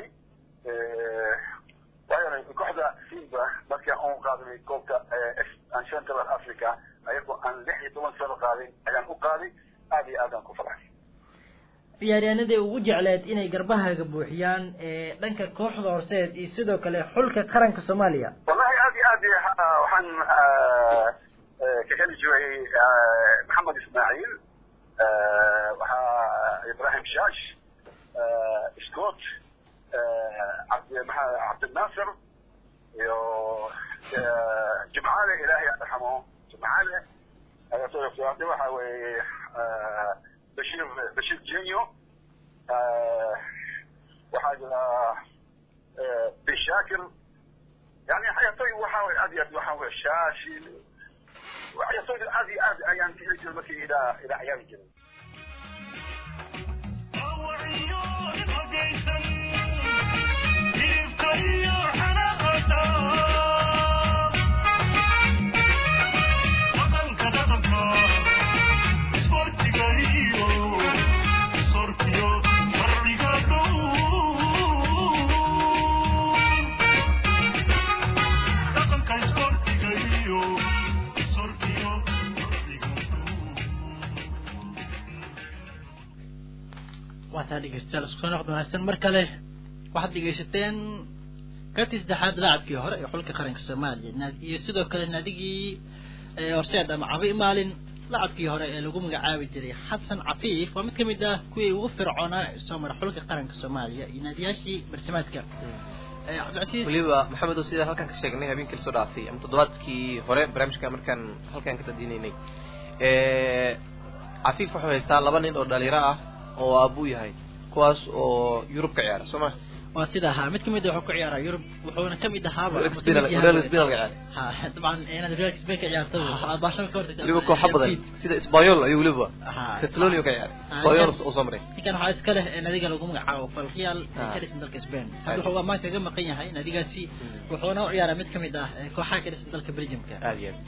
waayo kooxda simba markii aan qaadanay koobka central africa ayagoo aan lix iyo toban sano qaadin ayaan u qaaday aad iyo aad aan ku farxay ciyaaryahanadii ugu jecleed inay garbahaaga buuxiyaan dhanka kooxda horseed iyo sidoo kale xulka qaranka soomaaliya wallahi aad iyo aad waxaan ka heli jiray maxamed ismaaciil waxaa ibrahim shaash scott cabdinaasir iyo jimcaale ilaahay arxamo jimcaale waxa weeye bashir bashir jenyo waxaa jira bishaakir yani xayatoy waxa weye aad iyo aad waxa weye shaashi xayatoy aad iyo aad ayaan ka heli jiray markii ilaa ilaa ciyaari jiray waa taa dhegeystayaal isku soo noqod wanaagsan mar kale waxaad dhegeysateen kartii saddexaad laacabkii hore ee xulka qaranka soomaaliya naad- iyo sidoo kale naadigii ee horseed ama cabi maalin laacabkii hore ee lagu magacaabi jiray xasan cafiif waa mid ka mid ah kuwii ugu fircoonaa ee soo mara xulka qaranka soomaaliya iyo naadiyaashii barsimaadka ee cabdicasiis weliba maxamed oo sida halkan ka sheegnay habeenkii lasoo dhaafay ama toddobaadkii hore barnaamijka markaan halkan ka tadinaynay cafiif wuxuu haystaa laba nin oo dhalinyaro ah oo aabuu yahay kuwaas oo yurub ka ciyaara soo ma waa sida ahaa mid kamid ah wuxuu ku ciyaaraa yurub wuxuuna kamid ahaaba Real wuxuu Spain- kamid yahay- Real Spain ka ciyaara ha dabcan inaad real spain ka ciyaarto baashada ka hortagta weliba kooxa badan sida Espanyol ayuu weliba Aha. Catalonia ka ciyaaray Ah, Espanyol ninkan- oo soo maray ninkan waxaa iska leh ee nadiga lagu magacaabo falreal ee Ah. ka dhisan dalka spain Ah. hadda wuxuu amaanka kaga maqan yahay nadigaasi wuxuuna u ciyaaraa mid kamid ah ee kooxaha ka dhisan dalka belgiumka aad iyo aad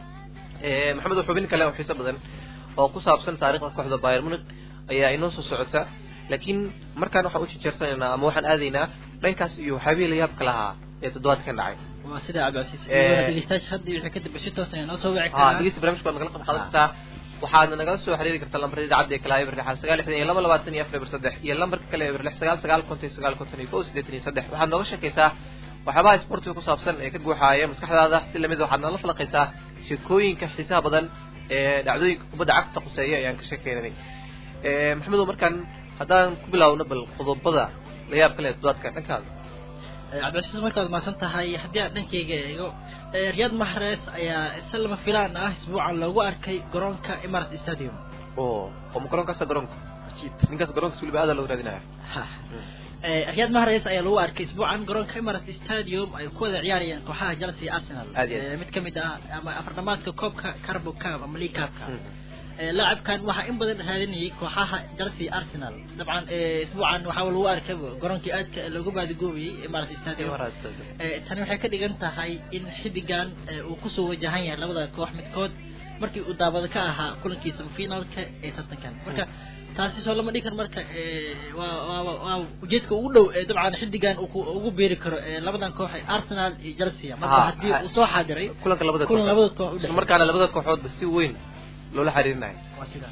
Eh, maxamed xubin kale oo xiiso badan oo ku saabsan taariikhda kooxda Bayern Munich ayaa inoo soo socota laakiin markaan waxaan u jejeersanaynaa ama waxaan aadaynaa dhankaas iyo waxyaabihii la yaabka lahaa ee toddobaadkan dhacay waa sida cabdicasiis Eh. dhegeystayaasha hadda wixii ka dambe si toos ah noo soo wici ها karaa dhegeysta barnaamijka waad nagala qayb qaadan kartaa waxaadna nagala soo xiriiri kartaa lambarada idaacadda ee kala eber lixan sagaal lixdan iyo laba labaatan iyo afar eber saddex iyo lambarka kale eber lix sagaal sagaal konton iyo sagaal konton iyo kow siddeetan iyo saddex waxaad nooga sheekaysaa waxyaabaha sportiga ku saabsan ee ka guuxaaya maskaxdaada si lamid waxaad nala falaqaysaa sheekooyinka xiisaha badan ee dhacdooyinka kubadda cagta quseeya ayaan ka sheekeynanay maxamedow markaan haddaan ku bilaawno bal qodobada la yaab kale ee toddobaadka dhankaada Eh, cabdicasiis markaad maasan tahay haddii aan dhankayga eego eh, riyad mahrez ayaa isla lama filaan ah isbuucan loogu arkay garoonka imarat stadium oo oo ma garoonkaasa garoonka ninkaas garoonkaas weliba aada loo raadinaya Ha. Eh, riyad mahrez ayaa lagu arkay isbuucan garoonka imarat stadium ay ku wada ciyaarayeen kooxaha chelsea iyo arsenal Aad iyo aad. Eh, mid kamid ah ama afardhamaadka koobka carbo cup ama league cupka Eh, laacabkan waxaa in badan raadinayay kooxaha chelsea iyo arsenal dabcan eh, isbuucan waxaa lagu arkay garoonkii aadka loogu baadigoobayay imarat stadium Eh, tani waxay ka dhigan tahay in xiddigan eh, uu kusoo wajahan yahay labada koox midkood markii uu daabada ka ahaa kulankiisa finaalka ee tartankan marka taasi soo lama dhigan marka eh, waa waa waa- waa ujeedka ugu dhow ee dabcan xiddigan uu ku- ugu beeri karo eh, labadan koox ee arsenal iyo chelsea marka Ah, haddii ah. uu soo xaadiray kulanka labada kulan kooxood. labada koox u isla dhexeeya. markaana labada kooxoodba si weyn loola xiriirinayo waa sidaa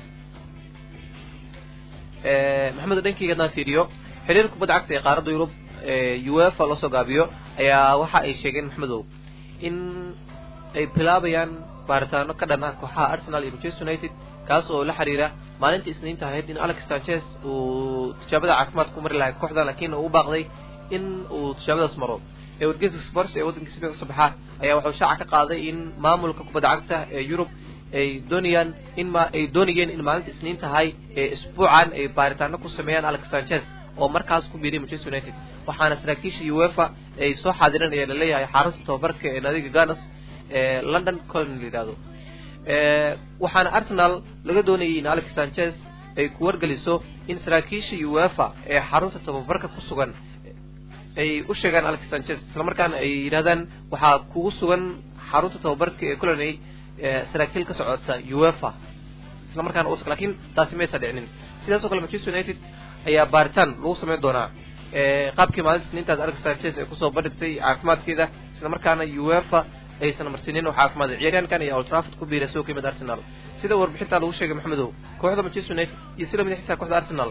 maxamed dhankeyga haddaan fiiriyo xiriirka kubadda cagta ee qaaradda yurub ee uefa loo soo gaabiyo ayaa waxa ay sheegeen maxmedow in ay bilaabayaan baaritaano ka dhan ah kooxaha arsenal iyo manchester united kaas oo la xiriira maalintii isniinta ahayd in alex sanchez uu tijaabada caafimaad ku mari lahay kooxdan laakiin uu u baaqday in uu tijaabadaas maro ee wargeyska sports ee waddanka spain kasoo baxa ayaa wuxuu shaaca ka qaaday in maamulka kubadda cagta ee yurub ay doonayaan in ma ay doonayeen in maalinta isniin tahay ee isbuucan ay baaritaano ku sameeyaan alex sanchez oo markaas ku biiray manchester united waxaana saraakiisha uefa ay soo xaadireen ayaa laleeyahay xarunta tababarka ee naadiga ganas ee london colon la yidhahdo Eh, waxaana arsenal laga doonayay in alex sanchez ay ku wargeliso in saraakiisha uefa ee xarunta tababarka ku sugan ay u sheegaan alex sanchez islamarkaana ay yidhahdaan waxaa kugu sugan xarunta tababarka ee colony eh, saraakiil ka socota uefa isla markaana uusa laakiin taasi maysa dhicinin sidaas oo kale manchester united ayaa baaritaan lagu samayn doonaa Eh, qaabkii maalinta isniintaas alex sanchez ay kusoo bandhigtay caafimaadkeeda isla markaana uefa aysan marsiinin oo caafimaad ciyaaryahankan iyo old trafford ku biiray soo kimid arsenal sida warbixinta lagu sheegay maxamedow kooxda manchester united iyo sida mid xitaa kooxda arsenal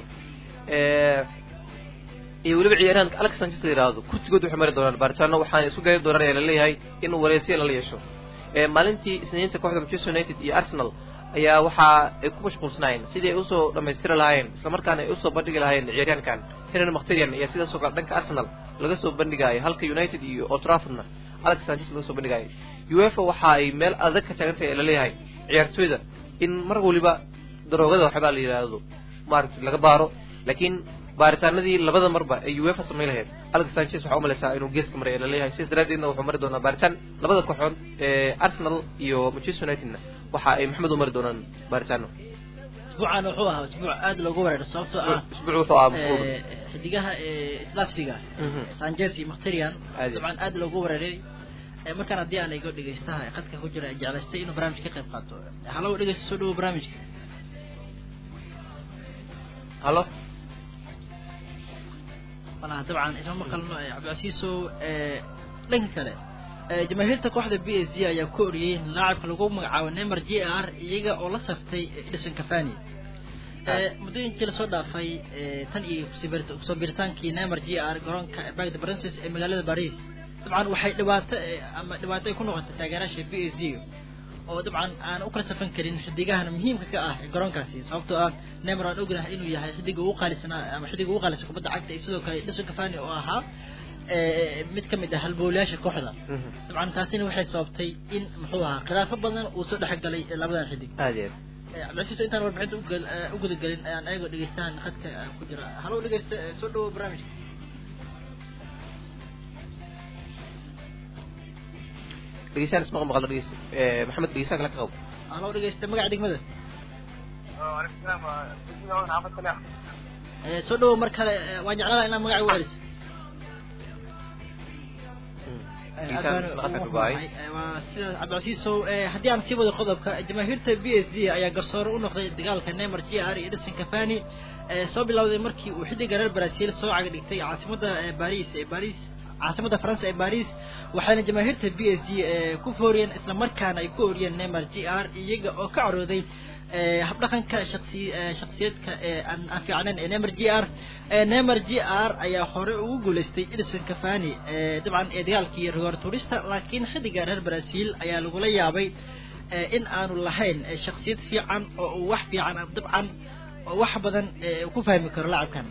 eh, iyo weliba ciyaaryahanka alex sanchez la yidhaahdo kurtigood waxay mari doonaan baaritaano waxaana isu gaari doonaan ayaa laleeyahay in wareysiya lala yeesho Eh, maalintii isniinta kooxda manchester united iyo arsenal ayaa waxa ay ku mashquulsanaayeen sidii ay usoo dhamaystiri lahaayeen islamarkaana ay usoo bandhigi lahaayeen ciyaaryahankan henry mkhtarian ayaa sidaas oo kale dhanka arsenal laga soo bandhigaayo halka united iyo old traffordna alex sanchez laga soo bandhigaayo uefa waxa ay meel adag ka taagan tahay ee laleeyahay ciyaartooyda in mar waliba daroogada waxbaa la yidhaahdo maaragtay laga baaro laakiin baaritaanadii labada marba ay uefa samayn lahayd alex sanchez waxaa umalaysaa inuu geeska maray ee laleeyahay sidaas daraadeedna wuxuu mari doonaa baaritaan labada kooxood ee arsenal iyo manchester unitedna waxa ay maxmed u mari doonaan baaritaano isbuucan wuxuu ahaa isbuuc aad loogu weeraro sababtoo ah isbuuc wuxuu ahaa mashquul eh, xidigaha eh, islaafsiga Mhm. sanchez iyo mkhtarian Aad. dabcan aad loogu weeraray Eh, markaan haddii aan igo dhegeystaha ee khadka ku jira ee jeclaystay inuu barnaamij ka qayb qaato halow dhegeysta soo dhawo barnaamijka hallo malaha dabcan isma maqalno eh, cabdicasiisow eh, dhanka kale eh, jamaahiirta kooxda b s g ayaa ku oriyey in laacabka lagu magacaabo neymar j r iyaga oo la saftay edison cafani muddooyinkii lasoo dhaafay tan iyo kusoo biritaankii neymar g r garoonka bag the princes ee magaalada paris dabcan waxay dhibaato ama dhibaato ay ku noqotay taageeraasha b s g oo dabcan aan u kala safan karin xidigahan muhiimka ka ah garoonkaasi sababtoo ah neymar aan ognahay inuu yahay xidiga ugu qaalisanaa ama xidiga ugu qaalisan kubadda cagta iyo sidoo kale edison cavani oo ahaa mid ka mid ah halbowlayaasha kooxda dabcan taasina waxay sababtay in muxuu ahaa khilaafo badan uu soo dhex galay labadan xidig aad iyo cabdilcasiis intaan warbixinta ugal u gudagelin ayaan ayagoo dhegeystahan khadka ku jira halo dhegeysta soo dhawo barnaamijka dhegeystaan ismaqa maqal dhegeysta maxamed dhegeystaan kale ka qabo halo dhegeysta magaca degmada soo dhawo mar kale waan jeclaa inaa magaca u celiso waa sidaas cabdilcasiisow haddii aan sii wado qodobka jamaahiirta b s d ayaa garsoore u noqday dagaalka neymar g r iyo edison cavani soo bilowday markii uu xidiga reer brazil soo caga dhigtay caasimada baris ee baris caasimada faransa ee baris waxaana jamaahiirta b s d ku fooriyeen isla markaana ay ku oriyeen neymar g r iyaga oo ka carooday habdhaqanka shaqsi shaksiyeedka ee aan aan fiicnayn ee neymar g r neymar g r ayaa hore ugu guuleystay edison cavani dabcan ee dagaalkii rigoor turista laakiin xidiga reer brazil ayaa lagula yaabay in aanu lahayn shaksiyad fiican oo uu wax fiican dabcan oo wax badan ku fahmi karo lacabkan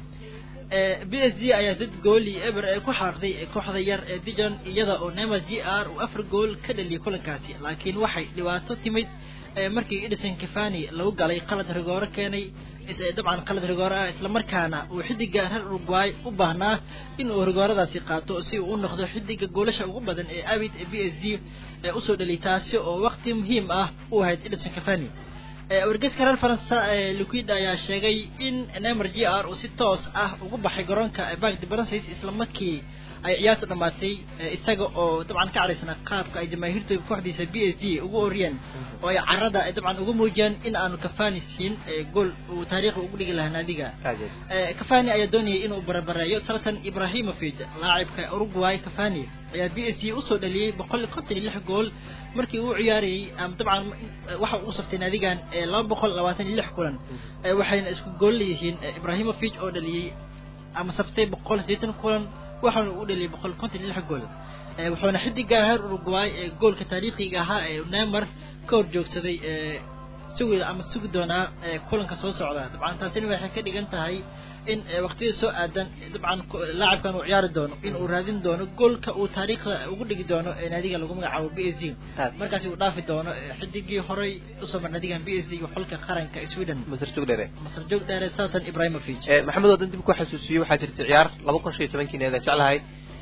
b s g ayaa dad gooli eber ee ku xaaqday kooxda yar ee dijon iyada oo neymar g r uu afar gool ka dhaliyay kulankaasi laakiin waxay dhibaato timid markii edison cavani lagu galay qalad rigooro keenay dabcan qalad rigooro ah isla markaana uu xidiga reer uruguay u baahnaa in uu rigooradaasi qaato si uu u noqdo xidiga goolasha ugu badan ee abid ee b s d ee usoo dhaliyay taasi oo waqti muhiim ah u ahayd edison cavani wargeyska reer faransa liquid ayaa sheegay in neymar g r uu si toos ah ugu baxay garoonka bank de francis isla markii ay ciyaartu dhamaatay isaga oo dabcan ka caraysnaa qaabka ay jamaahiirta kooxdiisa b s d ugu oriyeen oo ay carada dabcan ugu muujiyeen in aanu cavani siin gool uu taariikhi ugu dhigi lahaa naadiga cavani ayaa doonayay inuu barabareeyo salatan ibrahimovic laacibka uruguay cavani ayaa b s d usoo dhaliyey boqol konton iyo lix gool markii uu ciyaarayay dabcan waxa uu saftay naadigan laba boqol labaatan iyo lix kulan waxayna isku gool leeyihiin ibrahimovic oo dhaliyey ama saftay boqol sideetan kulan waxaana u dhaliyay boqol konton iyo lix gool wuxuuna xidiga reer uruguay ee goolka taariikhiga ahaa ee neymar ka hor joogsaday sugi ama sugi doonaa kulanka soo socda dabcan taasina waxay ka dhigan tahay in waqtiyada soo aadan dabcan laacibkan uu ciyaari doono in uu raadin doono goolka uu taariikhda ugu dhigi doono ee naadiga lagu magacaabo b s d markaasi uu dhaafi doono xidigii horey usoo mar naadigan b s d iyo xulka qaranka sweden masar joog dheere masar joog dheere salatan ibrahimovic maxamed wadan dib ku xasuusiyo waxaa jirta ciyaar laba kun shan iyo tobankii needaan jeclahay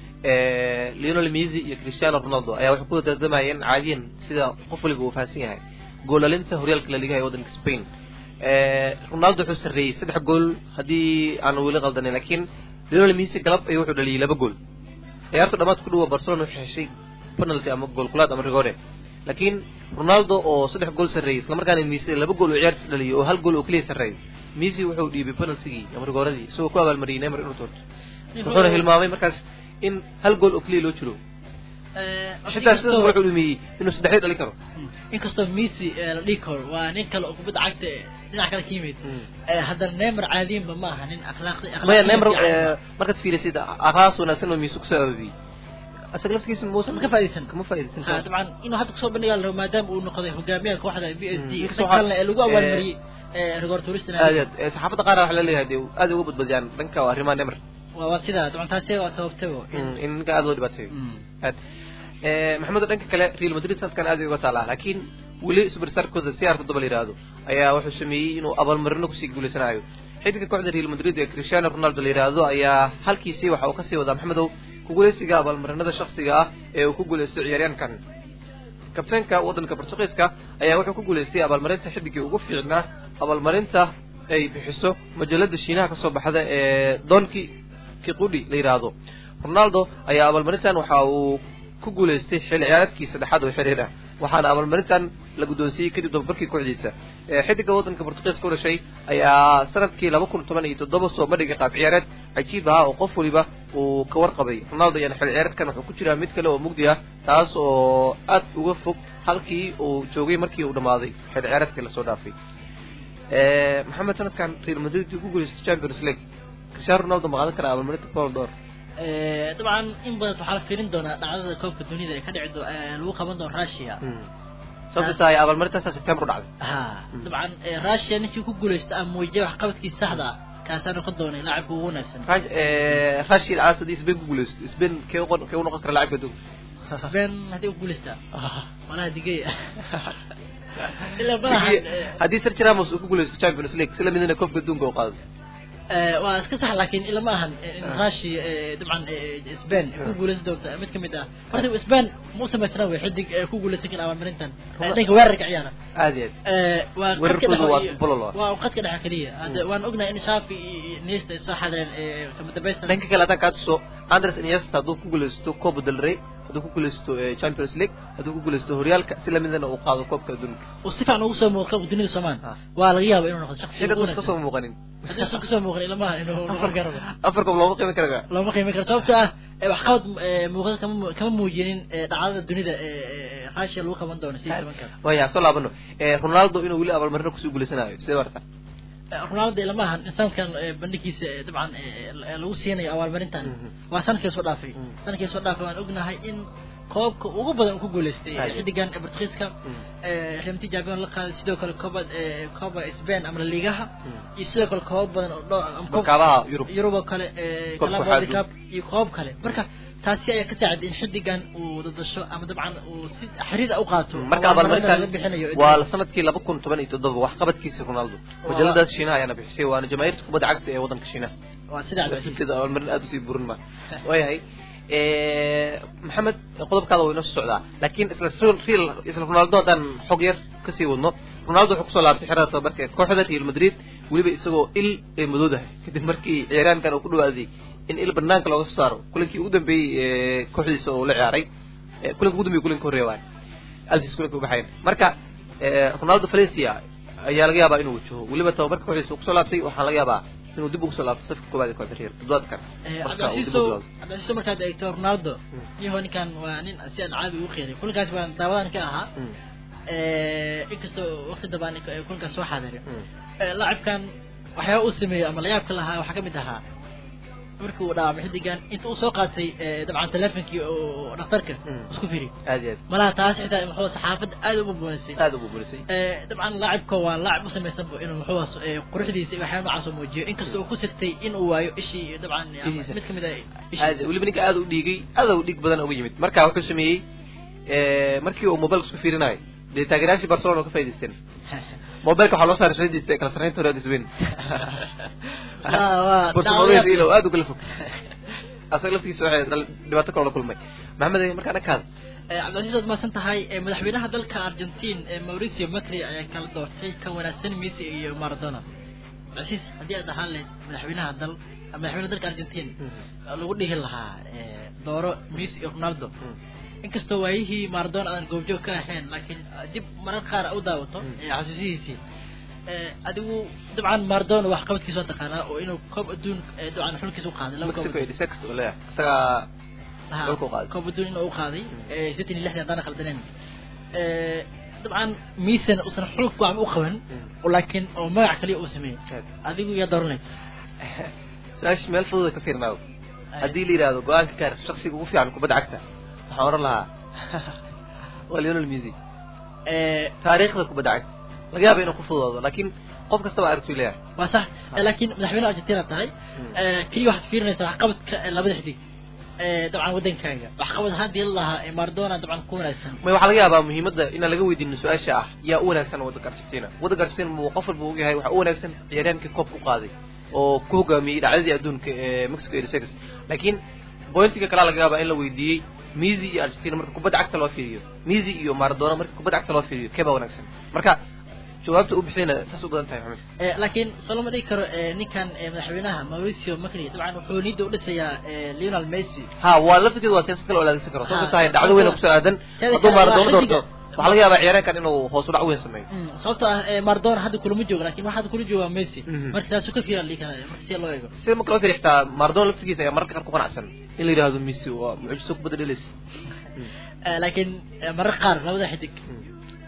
leonel messi iyo cristiano ronaldo ayaa waxay ku dardamayeen caadiyan sida qof waliba uu fahansan yahay goolalinta horyaalka la ligaha ee waddanka spain ronaldo wuxuu sarreeyey saddex gool haddii aanu weli qaldanin lakiin leonel messi galab ayuu wuxuu dhaliyay laba gool ciyaartu dhamaad ku dhuwa barcelona waxay heshay penalty ama gool kulaad ama rigore laakiin ronaldo oo saddex gool sarreeyey islamarkaana messi laba gool uu ciyaarta dhaliyay oo hal gool oo keliya sarreeyay messi wuxuu dhiibay penaltigii ama rigoradii isagoo ku abaalmariyay neymar inuu toorto wuxuuna hilmaamay markaas in hal gool oo keliya loo jiro xitaa sidaas wuxuu dhumiyey inuu saddexdii dhalin karo inkastoo messi la dhihi karo waa nin kale oo kubadda cagta dhinac kale ka yimid haddana neymar caadiyanba ma aha nin akhlaaqdi maya neymar markaad fiirisid akhlaaqs wanaagsan oo messi kusoo abaabiyey asaga laftigiisa muusan ka faa'iidaysan kama faa'iidaysan ha dabcan inuu hadda kusoo bandhigaa la rabo maadaama uu noqday hogaamiyaha kooxda b s d dhan kalena ee lagu abaalmariyey rigoor turista aad aad saxaafadda qaar waxaa laleeyahay dee aad uga badbadiyaan dhanka arrimaha neymar waa waa sidaa dabcan taasi waa sababtaba in ninka aad loo dhibaateeyo aad maxamed oo dhanka kale real madrid sanadkan aad ay uga taalaa laakiin weli superstarkooda c r toddoba la yihahdo ayaa wuxuu sameeyey inuu abaalmarino kusii guuleysanayo xidiga kooxda real madrid ee cristiano ronaldo la yihahdo ayaa halkiisii waxa uu kasii wadaa maxamedow ku guuleysiga abaalmarinada shaksiga ah ee uu ku guuleystay ciyaaryaankan kabtaanka waddanka portugiiska ayaa wuxuu ku guuleystay abaalmarinta xidigii ugu fiicnaa abaalmarinta ay bixiso majalada shiinaha kasoo baxda ee donki kiqudi la yidhaahdo ronaldo ayaa abaalmarintan waxa uu ku guuleystay xilli ciyaareedkii saddexaad oo xiriir ah waxaana abaalmarintan la guddoonsiiyey kadib dababarkii kooxdiisa xidiga waddanka portugiiska u dhashay ayaa sanadkii laba kun toban iyo toddoba soo bandhigay qaab ciyaareed cajiib ah oo qof waliba uu ka warqabay ronaldo ayaana xilli ciyaareedkan wuxuu ku jiraa mid kale oo mugdi ah taas oo aad uga fog halkii uu joogay markii uu dhammaaday xilli ciyaareedkii lasoo dhaafay maxamed sanadkan real madrid ku guuleystay champions league cristiano ronaldo ma qaadan karaa abaalmarinta ballon d'or dabcan in badan waxaa la fiirin doonaa dhacdada koobka dunida ee ka dhici do- ee lagu qaban doono russia sababta tahay abaalmarintaasa september u dhacday ha dabcan russia ninkii ku guuleysta ama muujiyay waxqabadkiisa saxda ah kaasaa noqon doonay laacibka ugu wanaagsan rashid aas haddii spain ku guuleysto spain kee uqon kee u noqon kara laacibka adduunka spain haddii u guuleystaa malaha digay ilaa malaha haddii sergio ramos uu ku guuleysto champions league si lamidina koobka adduunka u qaado waa iska sax laakiin ilama ahan in russia dabcan spain ku guuleysan doonta mid kamid ah horta spain ma u samaysana wey xidig ku guuleysan kara abaalmarintan dhanka weerarka ciyaara aad iyo aad waa weerarkoodu waa bolol waa qadka dhexe keliya hadda waan ognahay in shafi iyo nesta ay soo xadireen kama dambaysta dhanka kale haddaan kaa tuso andres iniesta hadduu ku guuleysto copa del rey hadduu ku guuleysto champions league hadduu ku guuleysto horyaalka si lamidana uu qaado koobka adduunka uu si fiican ugu soo muuqo koobka dunida soomaan waa laga yaaba inuu noqdo shaksi xilli dadka kasoo muuqanin haddii usan kasoo muuqan ilamaha inuu noqon karo afar koob looma qiimi karaga looma qiimi karo sababta ah waxqabad muuqda kama kama muujinin dhacdada dunida russia lagu qaban doono sidii tobanka waya soo laabano ronaldo inuu weli abaalmarino kusoo guuleysanayo sidee warta ronaldo ilama ahan sanadkan bandhigiisa dabcan lagu siinayo abaalmarintan waa sanadkii soo dhaafay sanadkii soo dhaafay waan ognahay in koobka ugu badan uu ku guuleystay xidigan portugiiska remti jabion la qaaday sidoo kale kooba kooba spain ama laligaha iyo sidoo kale koob badan oo dhowr kaabaha yurub yurub oo kale calabody cup iyo koob kale marka taasi ayaa ka saaciday in xidigan uu dadasho ama dabcan uu si xiriir u qaato marka abaalmarintan waa sanadkii laba kun toban iyo toddoba waxqabadkiisa ronaldo majaladaas shiinaha ayaana bixisay waana jamaahiirta kubadda cagta ee waddanka shiinaha waa sidaa laftirkeeda abaalmarin aada usii burin ma waayahay maxamed qodobkaada waa inoo soo socdaa laakiin isla real isla ronaldo haddaan xog yar kasii wadno ronaldo wuxuu kusoo laabtay xerada tababarka kooxda real madrid weliba isagoo il ee madoodahay kadib markii ciyaaryahankan uu ku dhawaaday in il banaanka looga soo saaro kulankii ugu dambeeyey kooxdiisa oo la ciyaaray kulanka ugu dambeeyey kulanka horreeya waay altis kulanka ubaxayn marka ronaldo valencia ayaa laga yaabaa inuu wajaho weliba tababarka kooxdiisa uu kusoo laabtay waxaa laga yaabaa inuu dib ugu soo laabto safka koobaad ee kooxda real toddobaadkan cabdicasiiso markaad eegto ronaldo yaho ninkan waa nin si aan caadi ugu qeeray kulankaas baan daawadan ka ahaa inkastoo waqti dambaan kulankaas soo xaadirin laacibkan waxyaaba uu sameeyey ama layaabka lahaa waxaa kamid ahaa markii uu dhaawacmay xidigan inta uu soo qaatay dabcan telefonkii oo dhakhtarka isku firi aad iyo aad malaha taas xitaa muxuu saxaafadda aad u bubuunisay aad u bubuunisay dabcan laacibka waa laacib u samaysanba inuu muxuu quruxdiisa iyo waxyaaba noocaas oo muujiyo inkastoo uu ku sigtay in uu waayo ishii dabcan mid kamid ah aad weliba ninka aad u dhiigay aad u dhiig badan uga yimid marka wuxuu sameeyey markii uu mobilka isku fiirinayo dee taageerayaashii barcelona ka faa'idaysteen mobilka waxaa loo saaray shadiisa ee kala sarreynta hore adisweyn barcelona aad ugala fog asaga laftigiisa waxay dhibaato kaloo la kulmay maxamed markaa dhankaada cabdilcasiis waad mahadsan tahay madaxweynaha dalka argentine mauricio macri ayaa kala doortay kan wanaagsan messi iyo maradona cabdilcasiis haddii aad ahaan lahayd madaxweynaha dal madaxweynaha dalka argentine lagu dhihi lahaa dooro messi iyo ronaldo inkastoo waayihii maradona aadan goobjoog ka ahayn laakiin dib marar qaar u daawato xasuusihiisii adigu dabcan maradona wax qabadkiisa waa taqaanaa oo inuu koob adduun dabcan xulkiisa u qaaday laba koob isagaa koob adduun inuu u qaaday sideetan iyo lixdan haddaan khaldaneen dabcan miisana uusan xulk waxba u qaban laakiin oo magac kaliya uu sameeyey adigu yaa dooran lahayd su-aasha meel fududa ka fiirnaawo haddii la yidhahdo go-aanka gaar shaksiga ugu fiican kubadda cagta waxaan oran lahaa waa leonel messi taariikhda kubadda cagta laga yaaba inuu ku fududoodo laakiin qof kastaba aragtu leeyahay waa sax laakiin madaxweyne argentina tahay keliya waxaad fiirinaysaa waxqabadka labada xidig dabcan waddankaaga waxqabad haddii la lahaa maradona dabcan ku wanaagsan may waxaa laga yaabaa muhiimadda inaan laga weydiino su-aasha ah yaa u wanaagsan waddanka argentina waddanka argentina muu qof walba ogyahay waxaa u wanaagsan ciyaaryahankii koobka u qaaday oo ku hogaamiyey dhacdadii adduunka ee mexico eighty six laakiin bointiga kalaa laga yaabaa in la weydiiyey messi iyo argentina marka kubadda cagta loo fiiriyo messi iyo maradona marka kubadda cagta loo fiiriyo kee baa wanaagsan marka jawaabta u bixiyana saas u badan tahay maxamed laakiin soo lama dhigi karo ninkan madaxweynaha mauricio macri dabcan wuxuu niyadda u dhisayaa lionel messi ha waa laftigeeda waa siyaasad kale oo laadegsan karo sababta tahay dhacdo weyn oo kusoo aadan hadduu maradona doorto waxaa laga yaabaa ciyaaryaankan inuu hoos u dhac weyn sameeyo sababto ah maradona hadda kulama joogo lakin waxa hadda kula jooga messi marka taasu ka fiiran lii kara marka si loo eego sida marka loo fiiriyo xitaa maradona laftigiisa ayaa mararka qaar ku qanacsan in la yidhahdo messi waa mucjiso kubadda dhelaysa laakiin marar qaar labada xidig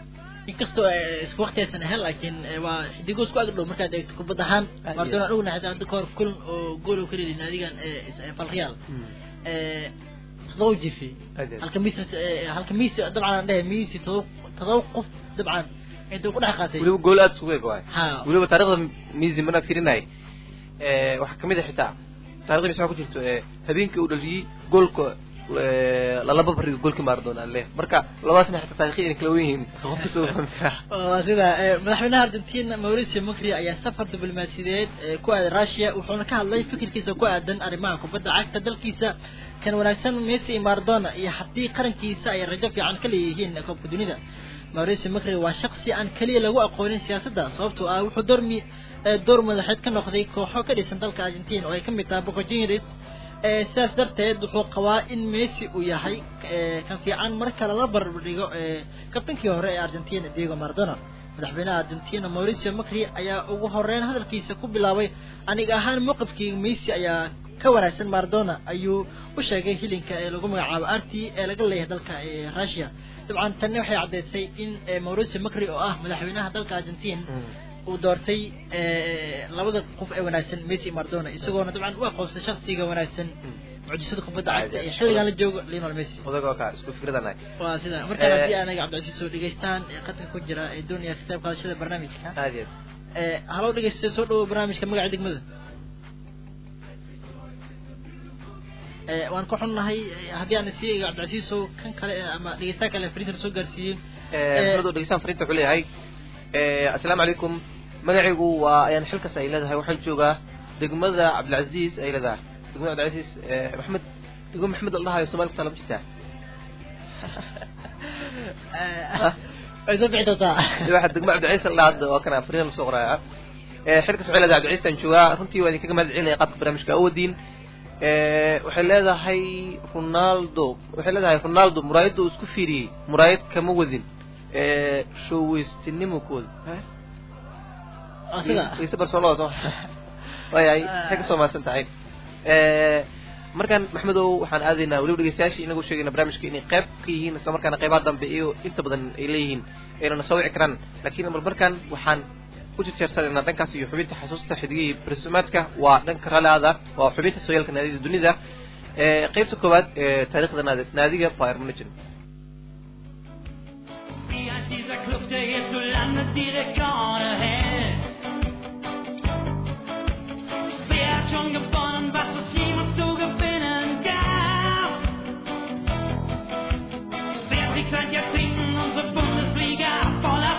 inkastoo isku waqtiyaysan ahayn laakiin waa xidigo isku agdhow markaad eegto kubad ahaan maradona aan ognahay hadda kahor kulan oo gool oo ka dhelin naadigan valreal todoba jifi halka mis halka mis dabcan aan dhahay misi todoba todoba qof dabcan intuu ku dhex qaatay weliba gool aada isugu eg waay ha weliba taarikhda misi markaan firinay waxaa kamid a xitaa taarikhda misi waxaa ku jirto habeenkii uu dhaliyey goolka lalaba bariga goolkii maradona aan leeyahay marka labadaasna xitaa taarikhi inay kala wen yihiin qofka soo fahmi karaa waa sida madaxweynaha argentina mauricio macri ayaa safar diblomaasiyadeed ku aaday russia wuxuuna ka hadlay fikirkiisa ku aadan arrimaha kubadda cagta dalkiisa kan wanaagsan messi iyo maradona iyo haddii qarankiisa ay rajo fiican ka leeyihiin koobka dunida mauricio macri waa shaksi aan keliya lagu aqoonin siyaasadda sababtoo ah wuxuu doormi door madaxeed ka noqday kooxo ka dhisan dalka argentina oo ay kamid tahay boco juniors sidaas darteed wuxuu qabaa in messi uu yahay kan fiican marka lala barbardhigo kabtankii hore ee argentina diego maradona madaxweynaha argentina mauricio macri ayaa ugu horeyn hadalkiisa ku bilaabay aniga ahaan mowqifkii messi ayaa ka wanaagsan maradona ayuu u sheegay hilinka ee lagu magacaabo arti ee laga leeyahay dalka russia dabcan tanni waxay caddeysay in mauricio macri oo ah madaxweynaha dalka argentina uu doortay labada qof ee wanaagsan messi iyo maradona isagoona dabcan u aqoonsay shaksiga wanaagsan mucjisada kubadda cagta ee xilligan la joogo lionel messi odagoo ka isku fikradanahay waa sida markaan haddii anaga cabdicasiis soo dhegeystaan ee qadka ku jira ee doonaya ka qayb qaadashada barnaamijka aad iyo halow dhegeysta soo dhawo barnaamijka magaca degmada waan ka xunnahay haddii aan sii eego cabdicasiisow kan kale ama dhegeystaha kale frinter soo gaarsiiyey maxamed dhegeystaan frinta wuxuu leeyahay assalaamu calaykum magacaygu waa ayaan xilkas ay leedahay waxaan joogaa degmada cabdilcaziz ay leedahay degmada cabdilcaziz maxamed degmo maxamed la dhahayo somalia kutaa lama jirtaa way soo bixi doontaa waxa degmo cabdilcaziz la dhahaa hadda waa kana fariin la soo qoraya xilkas waxay leedahay cabdilcaziz aan joogaa runtii waa idinkaga mahad celinaya qaabka barnaamijka awoodiin waxay leedahay ronaldo waxay leedahay ronaldo muraayadda uu isku fiiriyey muraayad kama wadin showweystinimo ku wadi sida wayse barcelona soo waayahay waxay kasoo mahadsan tahay markaan maxmedow waxaan aadaynaa weliba dhegeystayaashii inagu sheegayna barnaamijka inay qayb ka yihiin isla markaana qaybaha dambe iyo inta badan ay leeyihiin aynana soo wici karaan laakiin mar markaan waxaan u jejeersanaynaa dhankaas iyo xubinta xasuusta xidigihii barsumaadka waa dhanka ralaada waa xubinta sooyaalka naadida dunida qaybta koowaad ee taariikhda naad- naadiga bayr munich Dieser Club, der jetzt so landet direkt vorne hält. Wer hat schon gewonnen, was es jemals zu gewinnen gab? Wer trägt seit Jahrzehnten unsere Bundesliga voller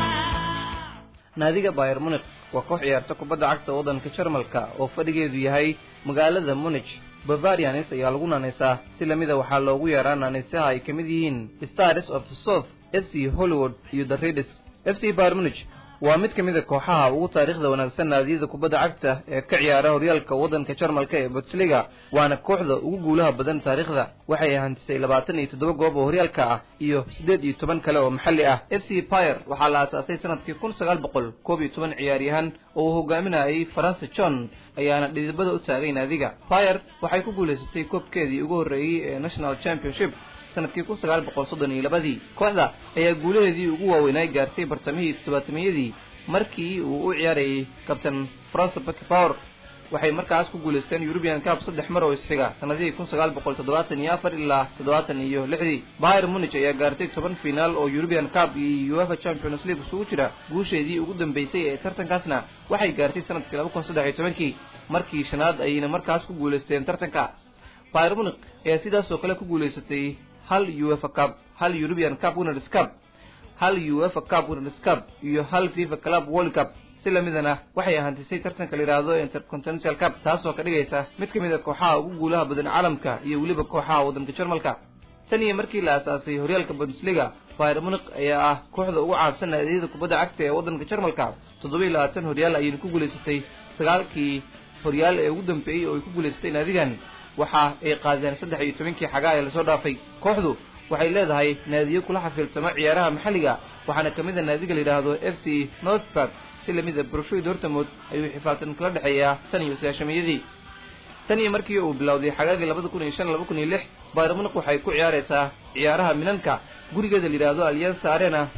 Kraft? naadiga bayer munich waa koox ciyaarta kubadda cagta waddanka jarmalka oo fadhigeedu yahay magaalada munich bavarianis ayaa lagu naanaysaa si lamida waxaa loogu yeeraa naanaysaha ay ka mid yihiin stars of the south f c hollywood iyo the redis f c bayer munich waa mid ka mid a kooxaha ugu taariikhda wanaagsan naadiyada kubadda cagta ee ka ciyaara horyaalka waddanka jarmalka ee bundesliga waana kooxda ugu guulaha badan taariikhda waxay hantisay labaatan iyo toddoba goob oo horyaalka ah iyo siddeed iyo toban kale oo maxalli ah f c pyre waxaa la aasaasay sanadkii kun sagaal boqol koob iyo toban ciyaaryahan oo uu hogaaminayay faransa john ayaana dhidibada u taagay naadiga pyre waxay ku guulaysatay koobkeedii ugu horreeyey ee national championship sanadkii kun sagaal boqol soddon iyo labadii kooxda ayaa guulaheedii ugu waaweynay gaartay bartamihii toddobaatamiyadii markii uu u ciyaarayay kabtan france becpower waxay markaas ku guulaysteen european cup saddex mar oo isxiga sanadihii kun sagaal boqol toddobaatan iyo afar ilaa toddobaatan iyo lixdii bayr munich ayaa gaartay toban finaal oo european cup iyo uefa champions league isugu jira guusheedii ugu dambeysay ee tartankaasna waxay gaartay sanadkii laba kun saddex iyo tobankii markii shanaad ayayna markaas ku guulaysteen tartanka bayr munich ayaa sidaas oo kale ku guulaysatay hal uefa cup hal european cup winners cup hal uefa cup winners cup iyo hal fifa club world cup si lamidana waxay ahantisay tartanka la yidhaahdo intercontinental cup taasoo ka dhigaysa mid ka mid a kooxaha ugu guulaha badan caalamka iyo weliba kooxaha waddanka jarmalka tan iyo markii la aasaasay horyaalka bundesliga bayr munich ayaa ah kooxda ugu caansan naadiyada kubadda cagta ee waddanka jarmalka toddoba iyo labaatan horyaal ayayna ku guulaysatay sagaalkii horyaal ee ugu dambeeyey oo ay ku guulaysatay naadigan waxa ay qaadeen saddex iyo tobankii xagaa ee lasoo dhaafay kooxdu waxay leedahay naadiyo kula xafiiltamo ciyaaraha maxalliga waxaana ka mid a naadiga la yidhaahdo f c northburg si lamid a boroshoy dortmund ayuu xifaaltan kala dhexeeyaa tan iyo sagaashamiyadii tan iyo markii uu bilowday xagaagii labada kun iyo shan laba kun iyo lix bayr munich waxay ku ciyaaraysaa ciyaaraha minanka gurigeeda la yidhaahdo allianza arena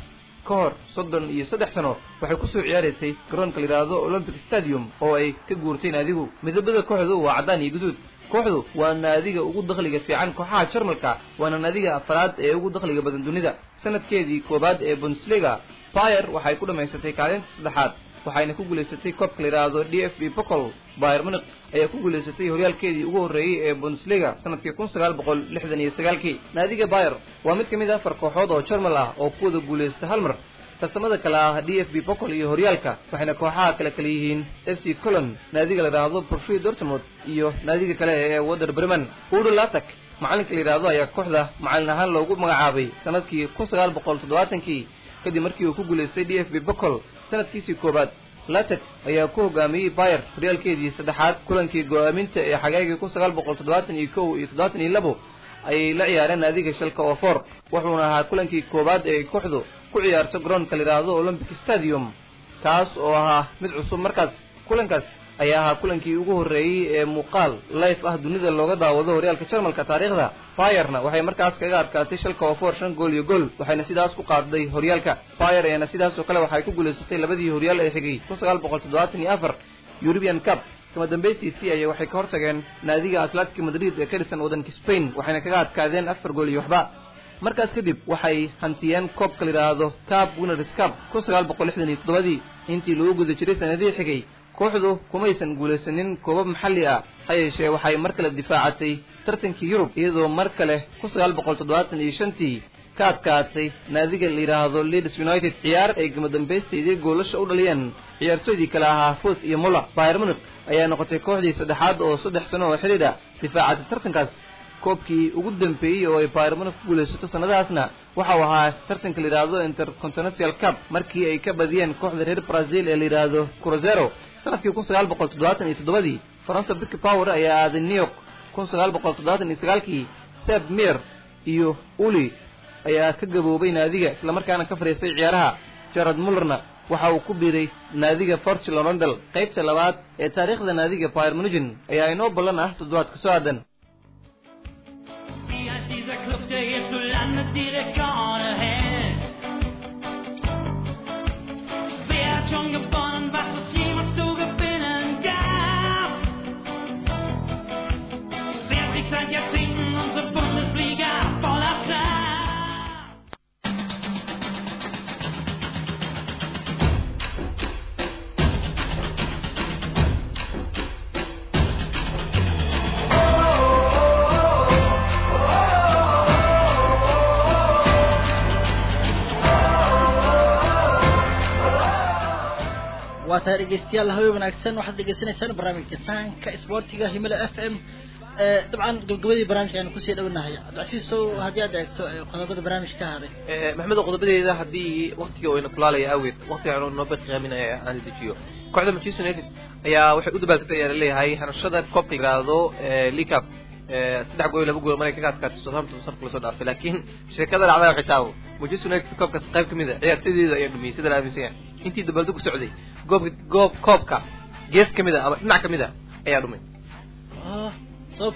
ka hor soddon iyo saddex sano waxay kusoo ciyaaraysay garoonka la yidhaahdo olympic stadium oo ay ka guurtay naadigu midabada kooxdu waa caddaan iyo guduud kooxdu waa naadiga ugu dakhliga fiican kooxaha jarmalka waana naadiga afraad ee ugu dakhliga badan dunida sanadkeedii koowaad ee bundesliga bayer waxay ku dhammaysatay kaalinta saddexaad waxayna ku guulaysatay koobka la yidhaahdo d f b bocol bayer munich ayaa ku guulaysatay horyaalkeedii ugu horreeyey ee bundesliga sanadkii kun sagaal boqol lixdan iyo sagaalkii naadiga bayer waa mid ka mid a afar kooxood oo jarmal ah oo ku wada guulaysta hal mar tartamada kale ah d f b bocol iyo horyaalka waxayna kooxaha kale kale yihiin f c colon naadiga la yidhaahdo borussia dortmund iyo naadiga kale ee water bremen udo latak macalinka la yidhaahdo ayaa kooxda macalin ahaan loogu magacaabay sanadkii kun sagaal boqol toddobaatankii kadib markii uu ku guulaystay d f b bocol sanadkiisii koowaad latek ayaa ku hogaamiyey bayer horyaalkeedii saddexaad kulankii go-aaminta ee xagaagii kun sagaal boqol toddobaatan iyo kow iyo toddobaatan iyo labo ayay la ciyaareen naadiga shalka ofor wuxuuna ahaa kulankii koowaad ee kooxdu ku ciyaarto garoonka la yidhaahdo olympic stadium kaas oo ahaa mid cusub markaas kulankaas ayaa ahaa kulankii ugu horreeyey ee muuqaal life ah dunida looga daawado horyaalka jarmalka taariikhda bayerna waxay markaas kaga adkaatay shalka ofor shan gool iyo gool waxayna sidaas ku qaadday horyaalka bayer eena sidaas oo kale waxay ku guulaysatay labadii horyaal ee xigay kun sagaal boqol toddobaatan iyo afar eurubian cup kama dambaystiisii ayay waxay ka hortageen naadiga atletic madrid ee ka dhisan waddanka spain waxayna kaga adkaadeen afar gool iyo waxba markaas kadib waxay hantiyeen koobka la yidhaahdo cab winners cup kun sagaal boqol lixdan iyo toddobadii intii lagu guda jiray sanadihii xigay kooxdu kumaysan guulaysanin koobab maxalli ah ha yeeshee waxay mar kale difaacatay tartankii yurub iyadoo mar kale kun sagaal boqol toddobaatan iyo shantii ka adkaatay naadiga la yidhaahdo leeds united ciyaar ay gama dambaysteedii goolasha u dhaliyeen ciyaartooydii kale ahaa fos iyo muller bayer munich ayaa noqotay kooxdii saddexaad oo saddex sano oo xidhiidh ah difaacatay tartankaas koobkii ugu dambeeyey oo ay bayer munich ku guulaysato sanadahaasna waxau ahaa tartanka la yidhaahdo intercontinental cup markii ay ka badiyeen kooxda reer brazil ee la yidhaahdo cruzero sanadkii kun sagaal boqol toddobaatan iyo toddobadii faransa bick power ayaa aaday new york kun sagaal boqol toddobaatan iyo sagaalkii seb mir iyo uli ayaa ka gaboobay naadiga islamarkaana ka fadhiistay ciyaaraha jarad mullerna waxa uu ku biiray naadiga fortune rondel qaybta labaad ee taariikhda naadiga bayer munigin ayaa inoo ballan ah toddobaadka soo aadan Ja, dieser Club, der jetzt so landet direkt vorne hält. Wer hat schon gewonnen, was es jemals zu gewinnen gab? Wer kriegt seit Jahrzehnten unsere Bundesliga voller Kraft? waa tahay dhegeystayaal hawe wanaagsan waxaad dhegeysanaysaan barnaamijka sahanka isboortiga himila f m dabcan gabagabadii barnaamijka aynu kusii dhownahay cabdicasiisow haddii aad eegto eh, qodobada barnaamijka ka haday maxamedo qodobadeeda haddii waktiga uu ina kulaalaya awgeed waktiga aanu noo baqiaaminaya aan dejiyo kooxda manchester united ayaa waxay u dabaaltagtay ayaa laleeyahay hanashada koobka la yidhaahdo leacup saddex gool iyo laba gool maray kaga adkaatay southampton sanadka lasoo dhaafay laakiin sheekada dhacday waxay taabo manchester united koobkaas qayb kamid a ciyaartoydeeda ayaa dhumiyey sida la aaminsan yahay intii dabaaldagu socday goobka goob koobka gees kamid a ama dhinac kamid a ayaa dhumay sob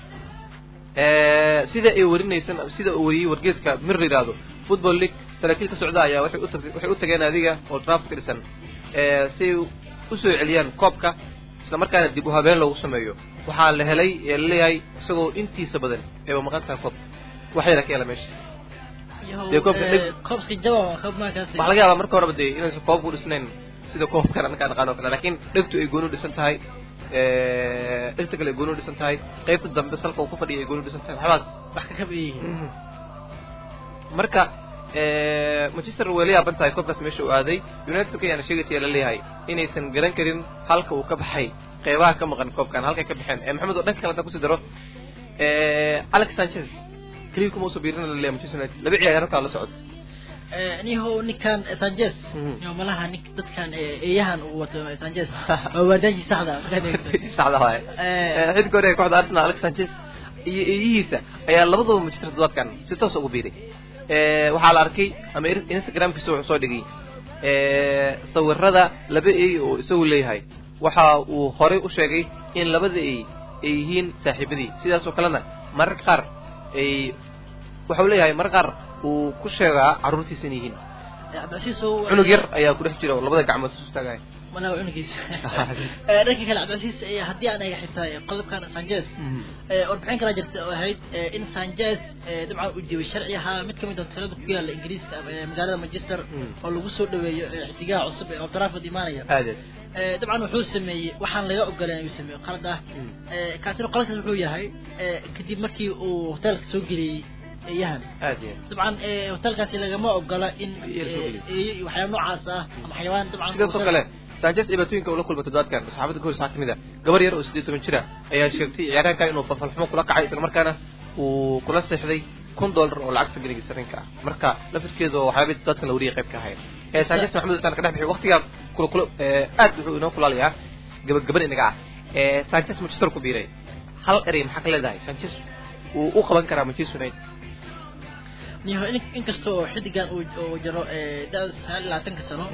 sida ay warinaysan sida uu wariyey wargeeska mir la yidhaahdo football league saraakiil ka socda ayaa waxay utag waxay u tageen adiga oo draft ka dhisan si ay usoo celiyaan koobka isla markaana dib u habeen loogu sameeyo waxaa la helay ee laleeyahay isagoo intiisa badan eeba maqan tahay koobka wax yara ka hela meesha Dee koobka dhig- koobski jaban koob markaas waxaa laga yaabaa marka horeba dee inaysan koobku dhisnayn sida koobkan annaga naqaan oo kale laakiin dhegtu ay gooni u dhisan tahay dhegta kale ay gooni u dhisan tahay qaybta dambe salka uu ku fadhiya ay gooni u dhisan tahay waxbaas wax ka kab yihiin marka manchester way la yaaban tahay koobkaas meesha uu aaday united ayaana sheegaysa la leeyahay inaysan garan karin halka uu ka baxay qeybaha ka maqan koobkan halkay ka baxeen ee maxamed oo dhanka kale haddaan kusii daro alex sanchez keliya kuma usoo biirina la leeyahay manchester united laba ciyaar halkaa la socod niho ninkan sanchez Mhm. niho malaha nin dadkan eh, eeyahan uu wato sanchez waa waardaashi saxda markaad eegto saxda waaye Eh. xidka hore ee kooxda arsenal alex sanchez iyo eeyihiisa ayaa labadaba manchester toddobaadkan si toos ugu biiray waxaa la arkay ama in- instagramkiisa wuxuu soo dhigay sawirada laba eey oo isagu leeyahay waxa uu horey u sheegay in labada eey ay yihiin saaxiibadii sidaas oo kalena mararka qaar ay waxau leeyahay mararka qaar uu ku sheegaa carruurtiisa in yihiin cabdicasiis oo cunug yar ayaa ku dhex jira oo labada gacmood isu taagaya malaha cunugiisa Eh, dhanka kale cabdicasiis eh, haddii aan eega xitaa eh, qodobkan sanchez Eh, warbixin kala jirta oo ahayd eh, in sanchez eh, dabcan uu jebay sharci ahaa mid kamid ah hoteelada ku yaala ingiriiska eh, magaalada manchester Mm. oo lagu soo dhaweeyo eh, xidigaha cusub ee Old Trafford imaanaya aadeed Eh, dabcan wuxuu sameeyey waxaan laga ogoleen inuu sameeyo qalad ah Eh, kaasina qaladkaas wuxuu yahay eh, kadib markii uu hoteelka soo geliyey eeyahan aad iyo dabcan eh, hoteelkaasi lagama ogola in Eeyo soo eh, geliyo. eeyo iyo waxyaaba noocaas ah ama xayawaan dabcan sidaas oo hotel- kale sanchez dhibaatooyinka ula kulma toddobaadkan saxaafadda gool waxaa kamid a gabar yar oo sideed toban jira ayaa sheegtay ciyaaryahanka inuu falfalxumo kula kacay islamarkaana uu kula seexday kun dollar oo lacagta geniga sarinka ah marka lafirkeedu waxyaaba dadkan la wariyay qayb ka ahayn ee sanchez maxamed intaan ka dhex bixiy waqtigaa kula kula ee, aad wuxuu inoo kulaalayaa gabagaban inaga ah ee sanchez manchester ku biiray hal erey maxaa ka leedahay sanchez uu u qaban karaa manchester united niho in inkasta oo xidigan uu uu jiro eh, da sagaal iyo labaatanka sano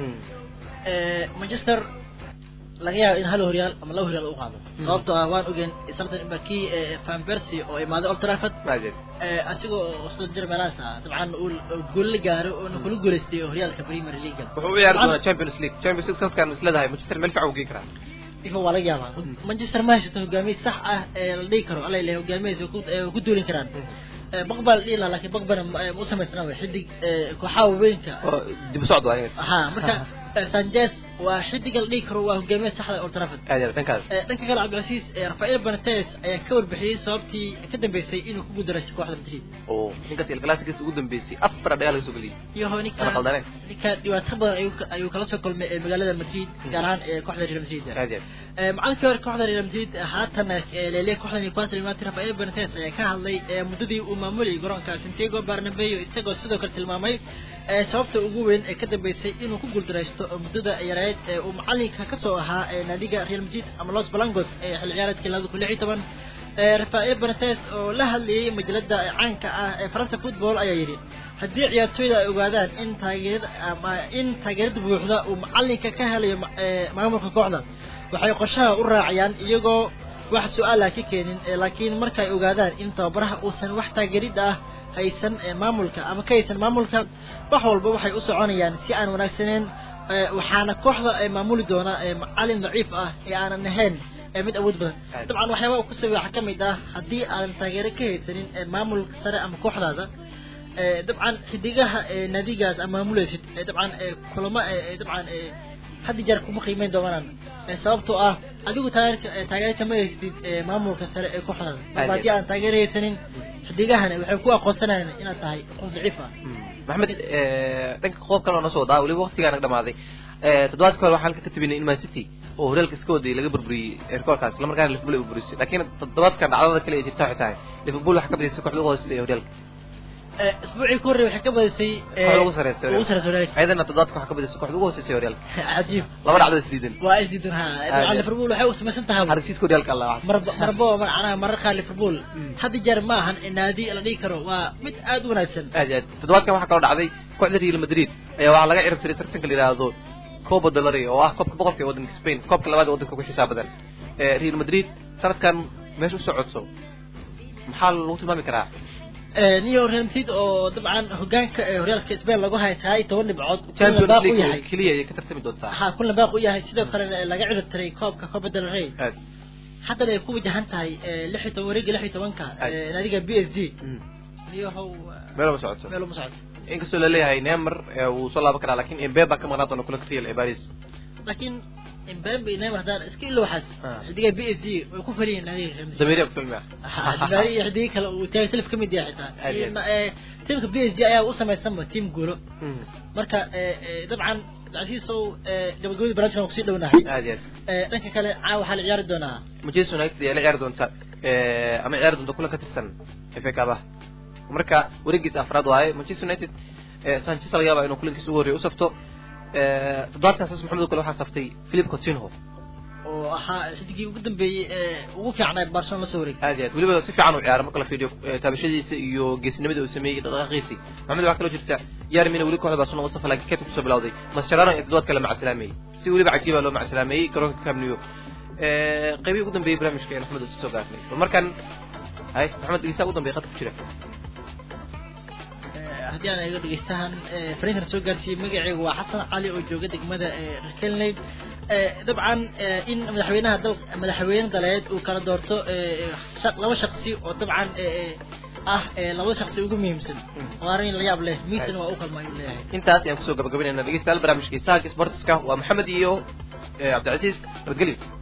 eh, manchester laga yaabo in hal horyaal ama laba horyaal u qaado sababtoo ah waan ogeen sartan ba kii eh, van persie oo imaaday old trafford maadeed eh, asigoo oo sida jir meelahaas ah dabcan uu uu gool la gaaro oo kula guuleystay horyaalka premier league wuxuu u ciyaari doonaa champions league champions league sanadkan is leedahay manchester meel fiican u geyn karaa ifa waa laga yaabaa manchester ma haysato hogaamiye sax ah ee la dhihi karo alla ilahay hogaamiyadiisa ku ee ku duulin karaan Eh, baqbaa la dhihi lahaa laakiin baqbana ma ma u samaysnaa way xidig eh, kooxaha waaweynka oo dib u socdo aniga ha marka eh, sanchez waa xidiga la dhihi karo waa hogaamiye saxda old trafford aad iyo aad dhankaas Eh, dhanka kale cabdilcasiis eh, rafael benates ayaa ka warbixiyey sababtii ka dambeysay inuu ku guuldareystay kooxda madrid oo ninkaas il classicus ugu dambeysay afar dhagaa laga soo geliyay iyo Ana ninka qaldaneen. ninka dhibaato badan ayuu ka- ayuu kala soo kulmay ee magaalada madrid gaar ahaan ee kooxda real madrid aad iyo aad Eh, macalinkii hore kooxda real madrid haatan leeliya kooxda newcastle united rafael benates ayaa ka hadlay eh, muddadii uu maamulayay garoonka santiago barnabeo isagoo sidoo kale tilmaamay eh, sababta ugu weyn ee ka dambeysay inuu ku guuldareysto muddada yareed ee uu macalinka kasoo ahaa ee naadiga real madrid ama los blancos ee xilli ciyaareedkii labada kun lix iyo toban Eh, rafael benates oo la hadlayay majalada caanka ah ee faransa football ayaa yidhi haddii ciyaartooyda ay ogaadaan in taageerada ama in taageerada buuxda uu macalinka ka helayo ma- eh, maamulka kooxda waxay qorshaha u raacayaan iyagoo wax su-aala ka keenin eh, laakiin markay ogaadaan in tababaraha uusan wax taageerid ah haysan eh, maamulka ama ka haysan maamulka wax walba waxay u soconayaan si aan wanaagsaneyn eh, waxaana kooxda ay maamuli doona eh, macalin daciif ah ee aanan ahayn ee mid awood badan Aad. dabcan waxyaaba uu ku sameeyey waxaa ka mid ah haddii aadan taageero ka haysanin ee maamulka sare ama kooxdaada ee, dabcan xidigaha ee naadigaas ama maamulaysid ee dabcan ee kulamo ee ee, dabcan ee had iyo jeer kuma qiimeyn doonaan ee sababtoo ah adigu taageerka ee taageero kama haystid ee maamulka sare ee kooxdaada marba haddii aan taageero haysanin xidigahana waxay ku aqoonsanayaan inaad tahay qof daciif ah maxamed eh, dhanka qoob kale oo na soo wadaa weliba waqtigaana dhamaaday Eh, toddobaadka hore waxaan halka ka tabinay in man city oo horyaalka iska waday laga burburiyey rekoorkaas isla markaana liverpool ay burburisay laakiin toddobaadkan dhacdada kale ee jirta waxay tahay liverpool waxaa ka badisay kooxda ugu hooseysa ee horyaalka Ee, isbuucii ka horreeyay waxay ka badisay ee, kooxda ugu sareysa ugu sareysa horyaalka ayadana toddobaadka waxaa ka badisay kooxda ugu hooseysa ee horyaalka cajiib laba dhacdo isdiidan waa isdiidan ha dabcan liverpool waxay u samaysan tahay hargeysidka horyaalka alla wax marba marbo macnaha marar qaar liverpool had iyo jeer ma ahan naadi la dhihi karo waa mid aad u wanaagsan aad iyo aad toddobaadkan waxaa kaloo dhacday kooxda real madrid ayaa waxaa laga cirib tiray tartanka la yidhaahdo copa del rey oo ah koobka boqorka ee waddanka spain koobka labaad ee waddanka ugu xisaab badan Eh, real madrid sanadkan meesha u socodso maxaa lagu tilmaami karaa Ee, niyo real madrid oo dabcan hogaanka ee horyaalka spain lagu hayo tahay toban dhibcood kulan champions baaq u league yahay keliya ayay ka tartami doontaa ha kulan baaq u yahay sidoo kale laga cirib tiray koobka copa del rey aad haddana ay ku wajahan tahay ee, lix iyo toban wareega lix iyo tobanka Ay. ee, naadiga b s g Mm. niyo how meel uma socoto meel uma socdo inkastoo laleeyahay neymar eh, wuu soo laaban karaa lakin embe baa ka maqnaan doona kulanka real ee paris laakiin Mbappe iyo Neymar haddaan iska ilo waxaas Ah. xidiga b s g way ku fariyin naadiga real madrid dameeriya ku filmi ah dibaari iyo xidigii kale uu taagay telef ka mid yahay xitaa Aad iyo Iyo ma- ee, tiimka b s g ayaa u samaysanba tiim guulo Mm. marka ee, ee, dabcan cabdicasiisow ee, gabagabadii barnaamijkan waan kusii dhownahay aad iyo aad Ee, dhanka kale caawa waxaa la ciyaari doonaa manchester united ayaa la ciyaari doonta eh, ama ciyaari doonta kulan ka tirsan FA Cup ah marka wareegiisa afraad waaye manchester united eh, sanchez laga yaabaa inuu kulankiisa ugu horreeya u safto Eh, toddobaadkan saas maxamed oo kale waxaa saftay philip coutinho oo ahaa xidigii ugu dambeeyey ee ugu fiicnaa barcelona la soo wareegay aad iyo aad weliba si fiican u ciyaara marka la fiiriyo eh, taabashadiisa iyo geesnimada uu sameeyey iyo dhaqdhaqaaqiisii maxamed waxaa kaloo jirta yarmina weli kooxda barcelona u safa laakiin keedka kusoo bilawday mascherano ee toddobaad kale macasalaameeyey si weliba cajiiba loo macasalaameeyey garoonka camp nou Eh, qaybihii ugu dambeeyey barnaamijka ee maxamed oo soo gaarnay bal markan hay maxamed igisa ugu dambeeyey qadka ku jira Ee, haddii aan eego dhegeystahan ee, fariinkan soo gaarsiiyey magacaygu waa xasan cali oo jooga degmada ee, rekelneyd Ee, dabcan ee, in madaxweynaha dal madaxweyne daleed uu kala doorto ee, shaq- laba shaqsi oo dabcan ee, ee, ah ee, labada shaqsi ugu muhiimsan waa arrin la yaab leh miisana waa u kalma ayuu leeyahay intaas ayaan kusoo gabagabaynayna dhegeystayaal barnaamijka isaaka sportiska waa maxamed iyo eh, cabdicasiis nabadgelyo